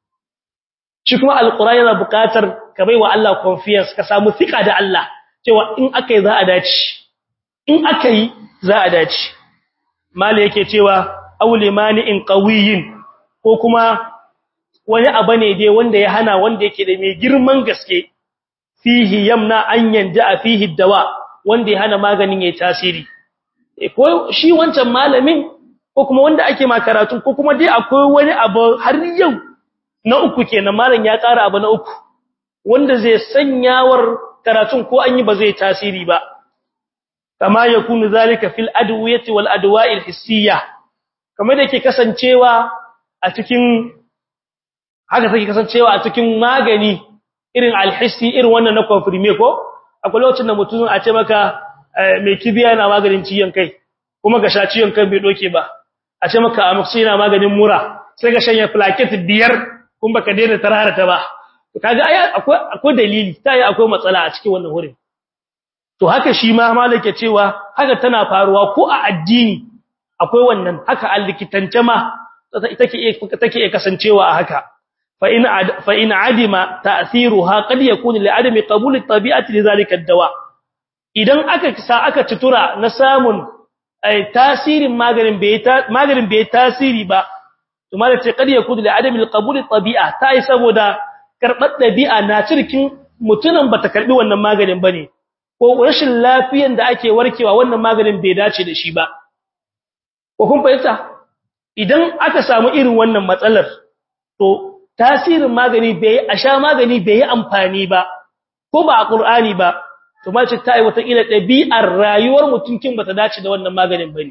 shi kuma alqur'ani yana buƙatar ka baiwa Allah confidence ka samu fika da Allah cewa in aka yi za a dace in aka yi za a dace mala yake cewa auli mani'in qawiyin ko kuma wani abu ne dai wanda ya hana wanda yake da mai girman gaske fihi yamna an yanja fihi dawa wanda ya hana maganin yayi tasiri ko shi wancan malamin ko kuma wanda ake ma karatu ko kuma dai akwai wani abu har yau na uku kenan malam ya ƙara abu na uku wanda zai sanyawar karatun ko an yi ba zai tasiri ba kama yakunu zalika fil adwiyati wal adwa'il hissiyya kamar da yake kasancewa a cikin haka take kasancewa a cikin magani irin alhissi irin wannan na confirme ko akwai lokacin da mutum a ce maka mai kibiya yana maganin ciyon kai kuma ga sha ciyon kai bai doke ba a ce maka amoxicillin yana maganin mura sai ga shanya plaquette biyar kun baka daina tarara ta ba kaga ai akwai akwai dalili tayi akwai matsala a cikin wannan wurin to haka shi ma malaka cewa haka tana faruwa ko a addini akwai wannan haka allikitance ma take take kasancewa a haka fa in fa in adima ta'thiruha qad yakun li adami qabul at-tabi'ati li zalika ad-dawa idan aka sa aka citura na samun tasirin maganin bai maganin bai tasiri ba to malaka qad yakun li adami qabul at-tabi'a tai saboda karbar dabi'a na cirkin mutunan bata karbi wannan maganin bane ko rashin lafiyan da ake warkewa wannan maganin bai dace da shi ba ko kun fahimta idan aka samu irin wannan matsalar to tasirin magani bai a sha magani bai yi amfani ba ko ba a qur'ani ba to ma ce ta yi wata ila dabi'ar rayuwar mutunkin bata dace da wannan maganin bane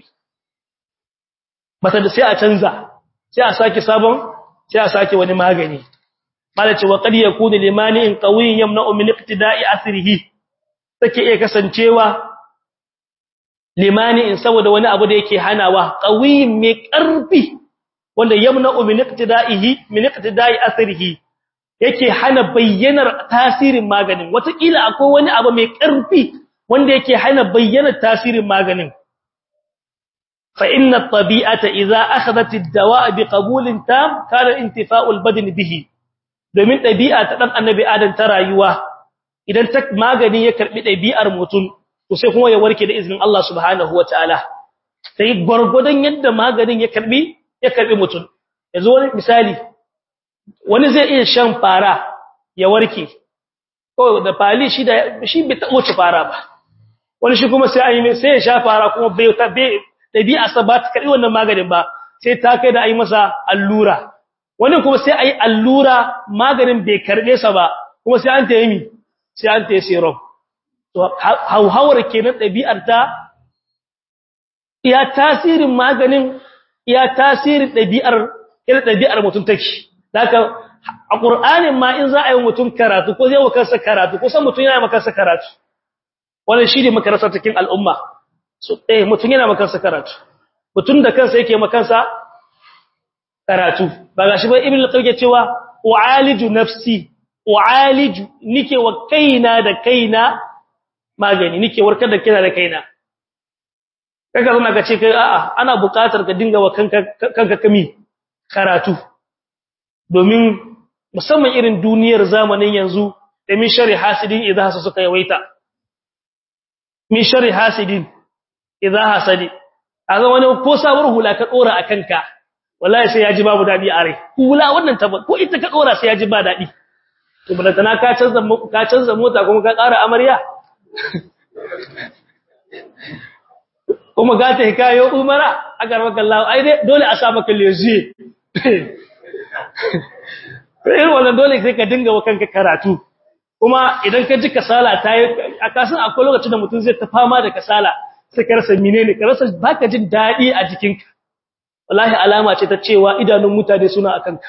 bata da sai a canza sai a sake sabon sai a sake wani magani malace wa qad yakunu limani in qawiyyin yamna'u min iqtida'i athrihi take iya kasancewa limani in saboda wani abu da yake hanawa qawiyyin mai karfi wanda yamna'u min iqtida'ihi min iqtida'i athrihi yake hana bayyanar tasirin maganin wataƙila akwai wani abu mai karfi wanda yake hana bayyanar tasirin maganin fa inna at-tabi'ata idza akhadhat ad-dawa'a biqabulin tam kana intifa'u al-badn bihi domin ɗabi'a ta ɗan annabi adam ta rayuwa idan ta magani ya karɓi ɗabi'ar mutum to sai kuma ya warke da izinin Allah subhanahu wa ta'ala sai gwargwadon yadda maganin ya karɓi ya karɓi mutum yanzu wani misali wani zai iya shan fara ya warke ko da fali shi da shi bai taɓa ci fara ba wani shi kuma sai an yi sai ya sha fara kuma bai ta bai ɗabi'a sa ba ta karɓi wannan maganin ba sai ta kai da a yi masa allura wani kuma sai ayi allura maganin bai karbe sa ba kuma sai an tayi mi sai an tayi serum to hauhawar kenan dabi'ar ta iya tasirin maganin iya tasirin dabi'ar irin dabi'ar mutum take haka a qur'anin ma in za a yi mutum karatu ko zai wakarsa karatu ko san mutum yana makarsa karatu wannan shi ne makarasa cikin al'umma so eh mutum yana makarsa karatu mutum da kansa yake makansa karatu ba gashi ba ibn al-qayyim cewa u'aliju nafsi u'aliju nike wa kaina da kaina magani nike warkar da kaina da kaina kaga zama ka ce kai a'a ana buƙatar ka dinga wa kanka kanka kami karatu domin musamman irin duniyar zamanin yanzu da min shari hasidin idza hasa suka yawaita min shari hasidin idza hasadi azan wani ko sabuwar hula ka dora akan ka wallahi sai ya ji babu dadi a rai hula wannan ta ko ita ka dora sai ya ji ba dadi to balantana ka canza ka canza mota kuma ka ƙara amarya kuma ga ta hikayo umara agar maka Allah ai dai dole a sa maka leziye irin wannan dole sai ka dinga wa kanka karatu kuma idan ka ji kasala ta yi a kasan akwai lokacin da mutum zai ta fama da kasala sai ka rasa menene ka rasa baka jin daɗi a jikinka wallahi alama ce ta cewa idanun mutane suna akan ka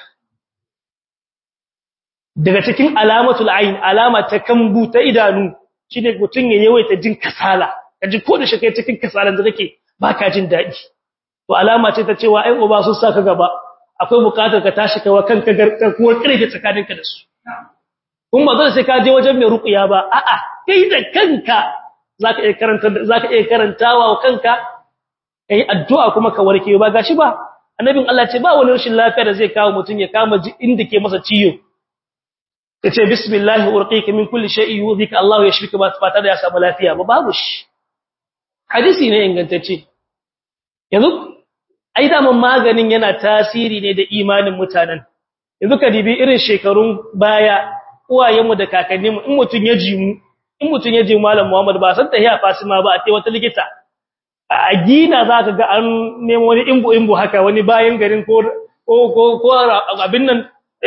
daga cikin alamatul ayn alama ta kambu ta idanu shine mutum ya yawaita jin kasala kaji ko da shi kai cikin kasalan da kake baka jin daɗi to alama ce ta cewa ai uba sun saka gaba akwai bukatar ka tashi kai wa kanka garkuwar kirki tsakaninka da su kun ba zai sai ka je wajen mai ruqiya ba a'a kai da kanka zaka iya karanta zaka iya karantawa wa kanka kai addu'a kuma ka warke ba gashi ba annabin Allah ce ba wani rashin lafiya da zai kawo mutun ya kama ji inda ke masa ciyo yace bismillah urqika min kulli shay'in yudhika Allah ya shirka ba fata da ya samu lafiya ba babu shi hadisi ne ingantacce yanzu ai da maganin yana tasiri ne da imanin mutanen yanzu ka dibi irin shekarun baya uwayenmu da kakanninmu in mutun ya ji mu in mutun ya ji malam Muhammad ba san tahiya Fasima ba a tai wata likita a gina zaka ga an nemo wani imbu imbu haka wani bayan garin ko ko ko abin nan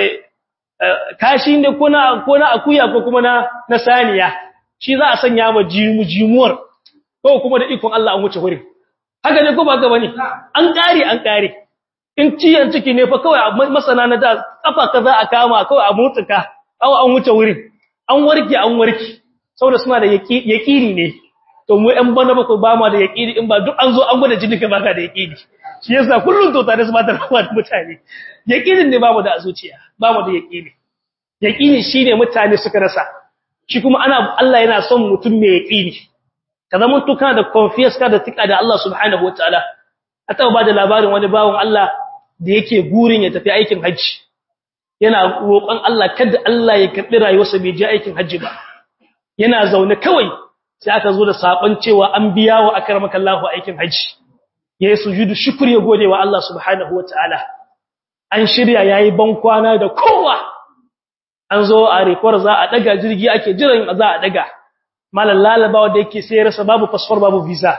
kashi ne ko na ko na akuya ko kuma na na saniya shi za a sanya ma jimu jimuwar ko kuma da ikon Allah an wuce wurin haka ne ko ba ga bane an kare an kare in ciyan ciki ne fa kawai masana na da kafa kaza a kama kawai a mutsuka aw an wuce wurin an warke an warke saboda suna da yaqini ne to mu ɗan bana ba ko ba ma da yaqini in ba duk an zo an gwada jini ka baka da yaqini shi yasa kullun to tare su ba ta rawa da mutane yaqinin ne ba mu da zuciya ba mu da yaqini yaqini shine mutane suka rasa shi kuma ana Allah yana son mutum mai yaqini ka zama tuka da confidence ka da tika da Allah subhanahu wataala ata ba da labarin wani bawon Allah da yake gurin ya tafi aikin haji yana roƙon Allah kada Allah ya karbi rayuwarsa bai je aikin haji ba yana zaune kawai sai aka zo da sakon cewa an biya wa akramaka Allahu aikin haji yayi sujudu shukri ya gode wa Allah subhanahu wataala an shirya yayi ban kwana da kowa an zo a rekwar za a daga jirgi ake jiran za a daga malan lalabawa da yake sai rasa babu passport babu visa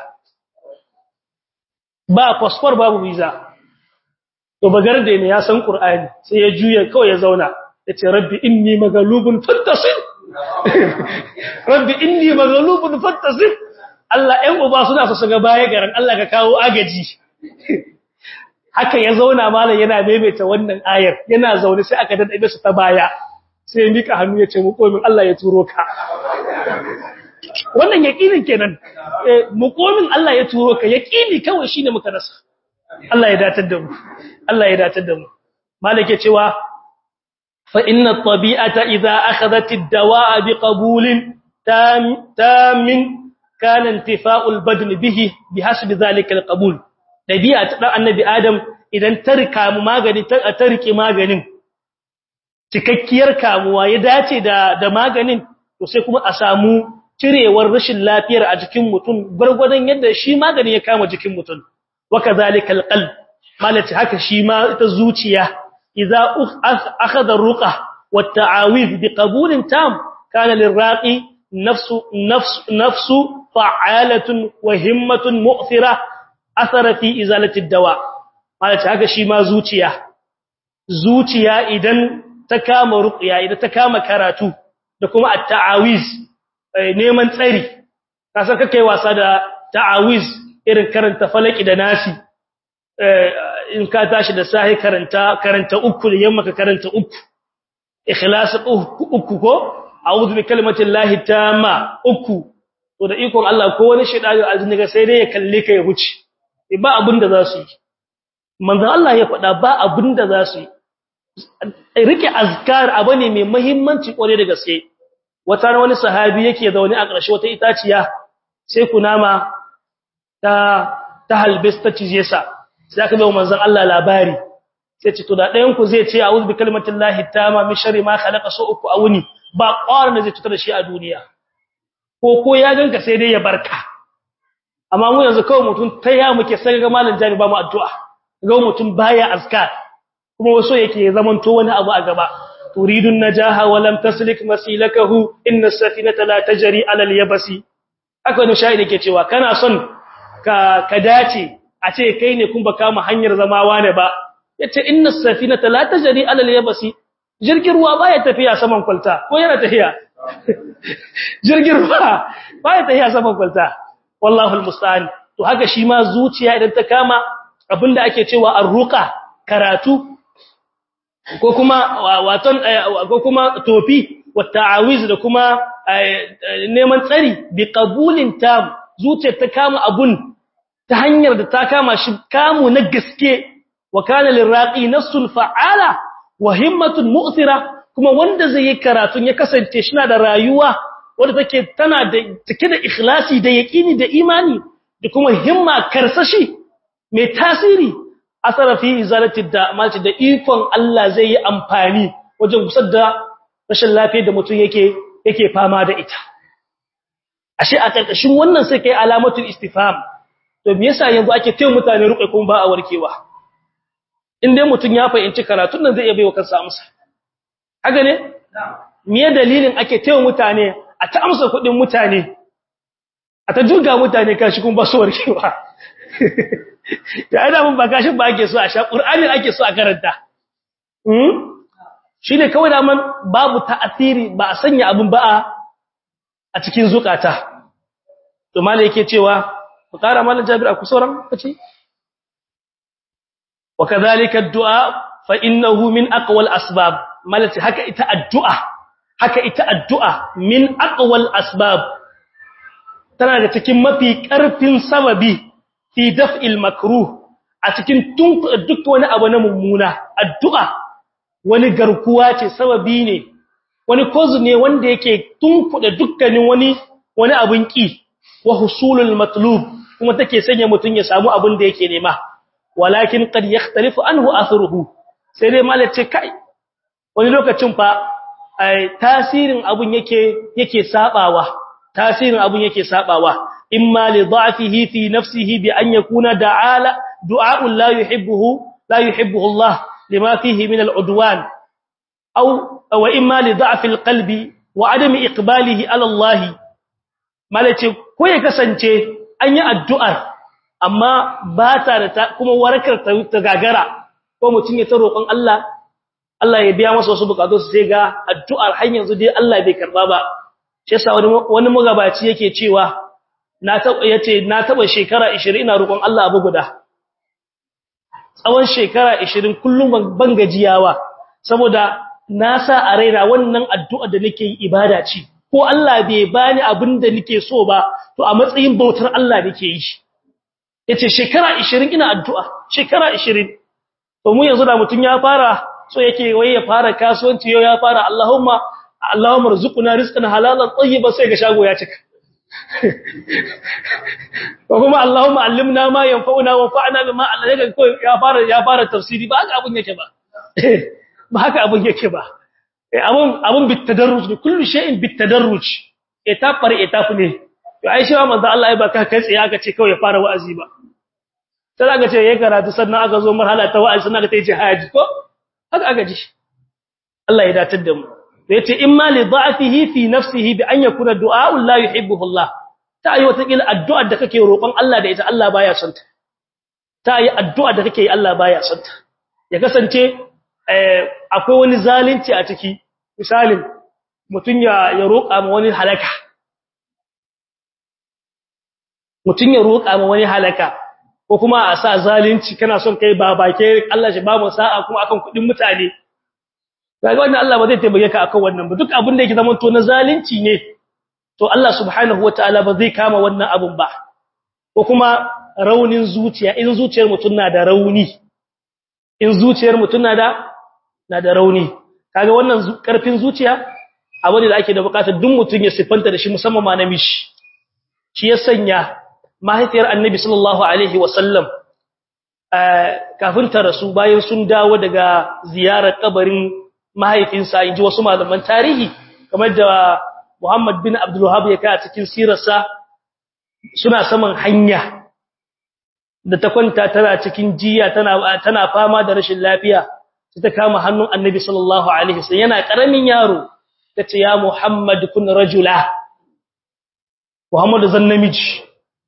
ba passport babu visa to bagarde ne ya san qur'ani sai ya juya kawai ya zauna yace rabbi inni maghlubun fantasir rabbi inni maghlubun fantasir Allah ɗan uba suna so su ga baya garan Allah ka kawo agaji haka ya zauna malam yana maimaita wannan ayar yana zaune sai aka dade su ta baya sai mika hannu ya ce mu komin Allah ya turo ka wannan yaqinin kenan mu komin Allah ya turo ka yaqini kawai shine muka rasa Allah ya datar da mu Allah ya datar da mu malike cewa fa inna at-tabi'ata idha akhadhat ad-dawa'a biqabulin tam tamin kana intifa'ul badn bihi bihasbi dhalika al-qabul dabi'a ta dan annabi adam idan ta rika mu magani ta rike maganin cikakkiyar kamuwa ya dace da da maganin to sai kuma a samu cirewar rashin lafiyar a jikin mutum gurgurdan yadda shi magani ya kama jikin mutum wakazalika alqalb malati haka shi ma ita zuciya idza akhadha ruqa wat-ta'awiz biqabulin tam kana lirraqi nafsu nafsu nafsu fa'alatun wa himmatun mu'thira athara fi izalati ad-dawa malati haka shi ma zuciya zuciya idan ta kama ruqya idan ta kama karatu da kuma at-ta'awiz neman tsari kasan kake wasa da ta'awiz irin karanta falaki da nasi in ka tashi da sahi karanta karanta uku da yamma ka karanta uku ikhlas uku ko a'udhu bi kalimati llahi tamma uku to da ikon Allah ko wani shedani aljini ga sai dai ya kalle ka ya huce ba abin da za su yi manzo Allah ya faɗa ba abin da za su yi rike azkar abu ne mai muhimmanci kware da gaske wata wani sahabi yake zaune a ƙarshe wata itaciya sai kunama ta ta halbis ta cije sa sai aka bawo manzon Allah labari sai ce to da ɗayan ku zai ce a'udhu bi kalimatillahi tama min sharri ma khalaqa so uku a wuni ba ƙwarin da zai cutar da shi a duniya ko ko ya ganka sai dai ya barka amma mu yanzu kawai mutum ta ya muke sai ga malam jami ba mu addu'a ga mutum baya azkar kuma waso yake zaman to wani abu a gaba turidun najaha wa lam taslik masilakahu inna as-safinata la tajri ala al-yabasi aka wani shahidi ke cewa kana son ka ka dace a ce kai ne kun ba kama hanyar zamawa ne ba yace inna as-safinata la tajri ala al-yabasi jirgin ruwa baya tafiya saman kwalta ko yana tafiya jirgin ruwa baya tafiya saman kwalta wallahu almusta'an to haka shi ma zuciya idan ta kama abinda ake cewa arruqa karatu ko kuma waton ko kuma tofi wa ta'awiz da kuma neman tsari bi qabulin tam zuciyar ta kama abun ta hanyar da ta kama shi kamu na gaske wa kana liraqi nafsul fa'ala wa himmatun mu'thira kuma wanda zai yi karatun ya kasance shi na da rayuwa wanda take tana da take da ikhlasi da yaqini da imani da kuma himma karsashi mai tasiri asara fi izalati da malci da ikon Allah zai yi amfani wajen gusar da rashin lafiyar da mutum yake yake fama da ita ashe a karkashin wannan sai kai alamatul istifham to me yasa yanzu ake kai mutane ruƙe kuma ba a warkewa in dai mutum ya fahimci karatun nan zai iya baiwa kansa amsa haka ne me dalilin ake taiwa mutane a ta amsa kudin mutane a ta durga mutane kashi kun ba su warkewa ya ina mun ba kashin ba ake so a sha qur'ani ake so a karanta hmm shine kawai da man babu ta'asiri ba a sanya abun ba a cikin zukata to malai yake cewa ku kara mallan jabir a kusoran kace wa kadhalika ad-du'a fa innahu min aqwal asbab malati haka ita addu'a haka ita addu'a min aqwal asbab tana da cikin mafi karfin sababi fi daf'il makruh a cikin tun duk wani abu na mummuna addu'a wani garkuwa ce sababi ne wani kozu ne wanda yake tunkuda dukkanin wani wani abun ki wa husulul matlub kuma take sanya mutun ya samu abin da yake nema walakin qad yakhtalifu anhu athruhu sai dai malace kai wani lokacin fa tasirin abun yake yake sabawa tasirin abun yake sabawa imma li dha'fihi fi nafsihi bi an yakuna da'ala du'a'un la yuhibbuhu la yuhibbuhu Allah lima fihi min al'udwan aw wa imma li dha'fi alqalbi wa adami iqbalihi ala Allah malace ko ya kasance an yi addu'ar amma ba ta da kuma warakar ta gagara ko mutum ya ta roƙon Allah Allah ya biya masa wasu bukatu su sai ga addu'ar har yanzu dai Allah bai karba ba shi yasa wani wani magabaci yake cewa na taba yace na taba shekara 20 ina roƙon Allah abu guda tsawon shekara 20 kullum ban gajiyawa saboda na sa a raina wannan addu'a da nake yi ibada ce ko Allah bai bani abin da nake so ba to a matsayin bautar Allah nake yi yace shekara 20 ina addu'a shekara 20 to mu yanzu da mutun ya fara so yake wai ya fara kasuwanci yau ya fara Allahumma Allahumma rzuqna rizqan halalan tayyiban sai ga shago ya cika ko kuma Allahumma allimna ma yanfa'una wa fa'na bima alladaka ko ya fara ya fara tafsiri ba haka abun yake ba ba haka abun yake ba abun abun bitadarruj ne kullu shay'in bitadarruj etap par etap ne to ai shi manzo Allah ai ba ka kai tsaye aka ce kawai ya fara wa'azi ba sai aka ce yayi karatu sannan aka zo marhala ta wa'azi sannan aka ta yi jihadi ko haka aka ji Allah ya datar da mu yace imma li da'fihi fi nafsihi bi an yakuna du'a la yuhibbuhu Allah ta yi wata kila addu'ar da kake roƙon Allah da ita Allah baya son ta ta yi addu'ar da kake yi Allah baya son ta ya kasance akwai wani zalunci a ciki misalin mutun ya ya roƙa ma wani halaka mutun ya roƙa ma wani halaka ko kuma a sa zalunci kana son kai babake Allah shi ba mu sa'a kuma akan kudin mutane kaga wannan Allah ba zai taimake ka akan wannan ba duk abin da yake zaman to na zalunci ne to Allah subhanahu wataala ba zai kama wannan abun ba ko kuma raunin zuciya in zuciyar mutum na da rauni in zuciyar mutum na da na da rauni kaga wannan karfin zuciya abu ne da ake da bukatar duk mutum ya sifanta da shi musamman ma namiji shi ya sanya mahaifiyar annabi sallallahu alaihi wasallam kafin ta rasu bayan sun dawo daga ziyarar kabarin mahaifinsa inji wasu malaman tarihi kamar da Muhammad bin Abdul Wahhab ya kai a cikin sirarsa suna saman hanya da ta kwanta tana cikin jiya tana tana fama da rashin lafiya sai ta kama hannun Annabi sallallahu alaihi wasallam yana karamin yaro tace ya Muhammad kun rajula Muhammad zan namiji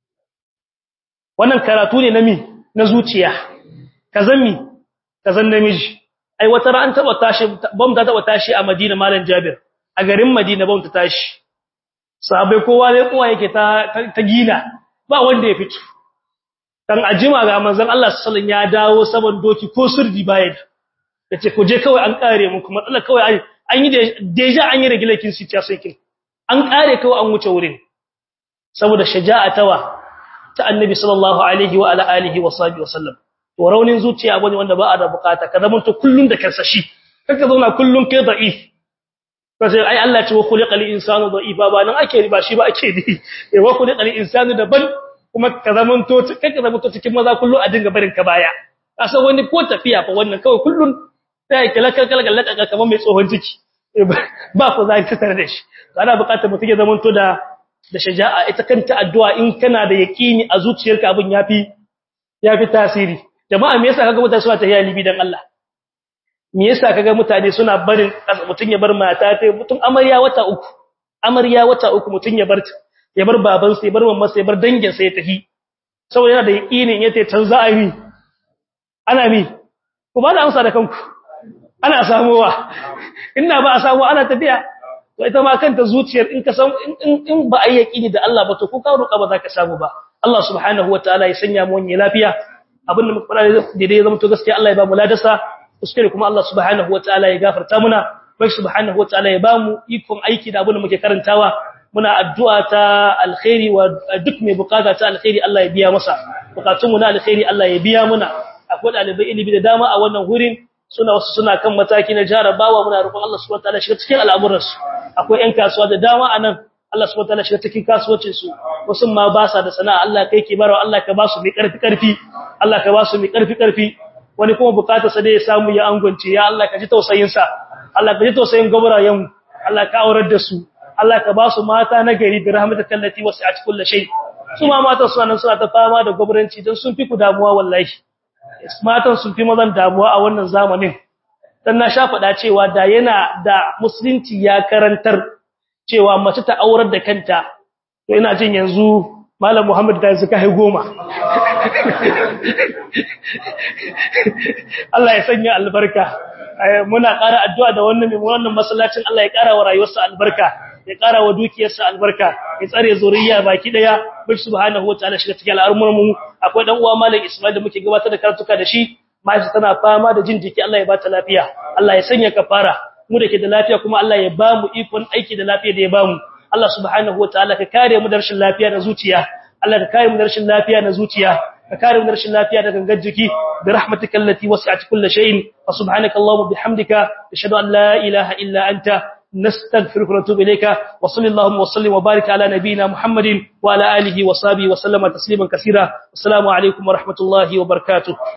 wannan karatu ne nami na zuciya kazan mi kazan namiji ai wata ran taba tashi bam ta taba tashi a Madina Malam Jabir a garin Madina bam ta tashi sahabbai kowa ne kowa yake ta ta gina ba wanda ya fito dan ajima ga manzon Allah sallallahu alaihi wasallam ya dawo saban doki ko sirdi baya yace ku je kawai an kare muku matsala kawai an yi deja an yi regulation situation kin an kare kawai an wuce wurin saboda shaja'atawa ta annabi sallallahu alaihi wa ala alihi wa sahbihi wasallam to raunin zuciya bane wanda ba a da bukata ka zama to kullun da karsashi kaka zauna kullun kai da'if kace ai Allah ce wa khuliqal insanu da'ifa ba nan ake ba shi ba ake ni eh wa khuliqal insanu daban kuma ka zama to kaka zama to cikin maza kullun a dinga barin ka baya kasa wani ko tafiya fa wannan kawai kullun sai kala kala kala kala kamar mai tsohon ciki ba ku za ka tare da shi ana bukatar mutum ya zama to da da shaja'a ita kanta addu'a in kana da yaqini a zuciyarka abin yafi yafi tasiri jama'a me yasa kaga mutane suna tafiya libi dan Allah me yasa kaga mutane suna barin mutun ya bar mata ta mutun amarya wata uku amarya wata uku mutun ya bar ya bar baban sa ya bar mamman sa ya bar dangin sa ya tafi saboda yana da yaqinin yace can za a yi ana mi ku ba da amsa da kanku ana samuwa inna ba a samu ana tafiya to ita ma kanta zuciyar in ka san in ba a yi yaqini da Allah ba to ko ka roƙa ba za ka samu ba Allah subhanahu wataala ya sanya mu wani lafiya abin da muka fara daidai ya zama to gaskiya Allah ya ba mu ladasa kuskure kuma Allah subhanahu wataala ya gafarta muna bai subhanahu wataala ya ba mu ikon aiki da abin da muke karantawa muna addu'a ta alkhairi wa duk mai bukata ta alkhairi Allah ya biya masa bukatun mu na alkhairi Allah ya biya muna akwai dalibai ilimi da dama a wannan wurin suna wasu suna kan mataki na jarabawa muna roƙon Allah subhanahu wataala shiga cikin al'amuransu akwai ƴan kasuwa da dama anan Allah subhanahu wataala shiga cikin kasuwancin su wasu ma ba sa da sana'a Allah kai ke barawa Allah ka ba su mai karfi karfi Allah ka ba su mai karfi karfi wani kuma bukatar sa dai ya samu ya angwance ya Allah ka ji tausayin sa Allah ka ji tausayin gabrayen Allah ka aurar da su Allah ka ba su mata na gari bi rahmatika allati wasi'at kulli shay su ma matan su nan suna ta fama da gabranci dan sun fi ku damuwa wallahi matan sun fi mazan damuwa a wannan zamanin dan na sha faɗa cewa da yana da musulunci ya karantar cewa mace ta aurar da kanta to ina jin yanzu malam Muhammad ta suka hai goma Allah ya sanya albarka muna ƙara addu'a da wannan mai wannan masallacin Allah ya ƙara wa rayuwarsa albarka ya ƙara wa dukiyarsa albarka ya tsare zuriya baki daya bil subhanahu wataala shiga cikin al'amuran mu akwai dan uwa malam Ismail da muke gabatar da karatuka da shi maji tana fama da jin jiki Allah ya bata lafiya Allah ya sanya kafara mu da ke da lafiya kuma Allah ya ba mu ikon aiki da lafiya da ya ba mu Allah subhanahu wataala ka kare mu da rashin lafiya na zuciya Allah ka kare mu da rashin lafiya na zuciya ka kare mu da rashin lafiya da gangar jiki bi rahmatika allati wasi'at kulli shay'in wa subhanaka allahumma bihamdika ashhadu an la ilaha illa anta نستغفرك ونتوب إليك وصلى اللهم وسلم وبارك على نبينا محمد وعلى آله وصحبه وسلم تسليما كثيرا السلام عليكم ورحمة الله وبركاته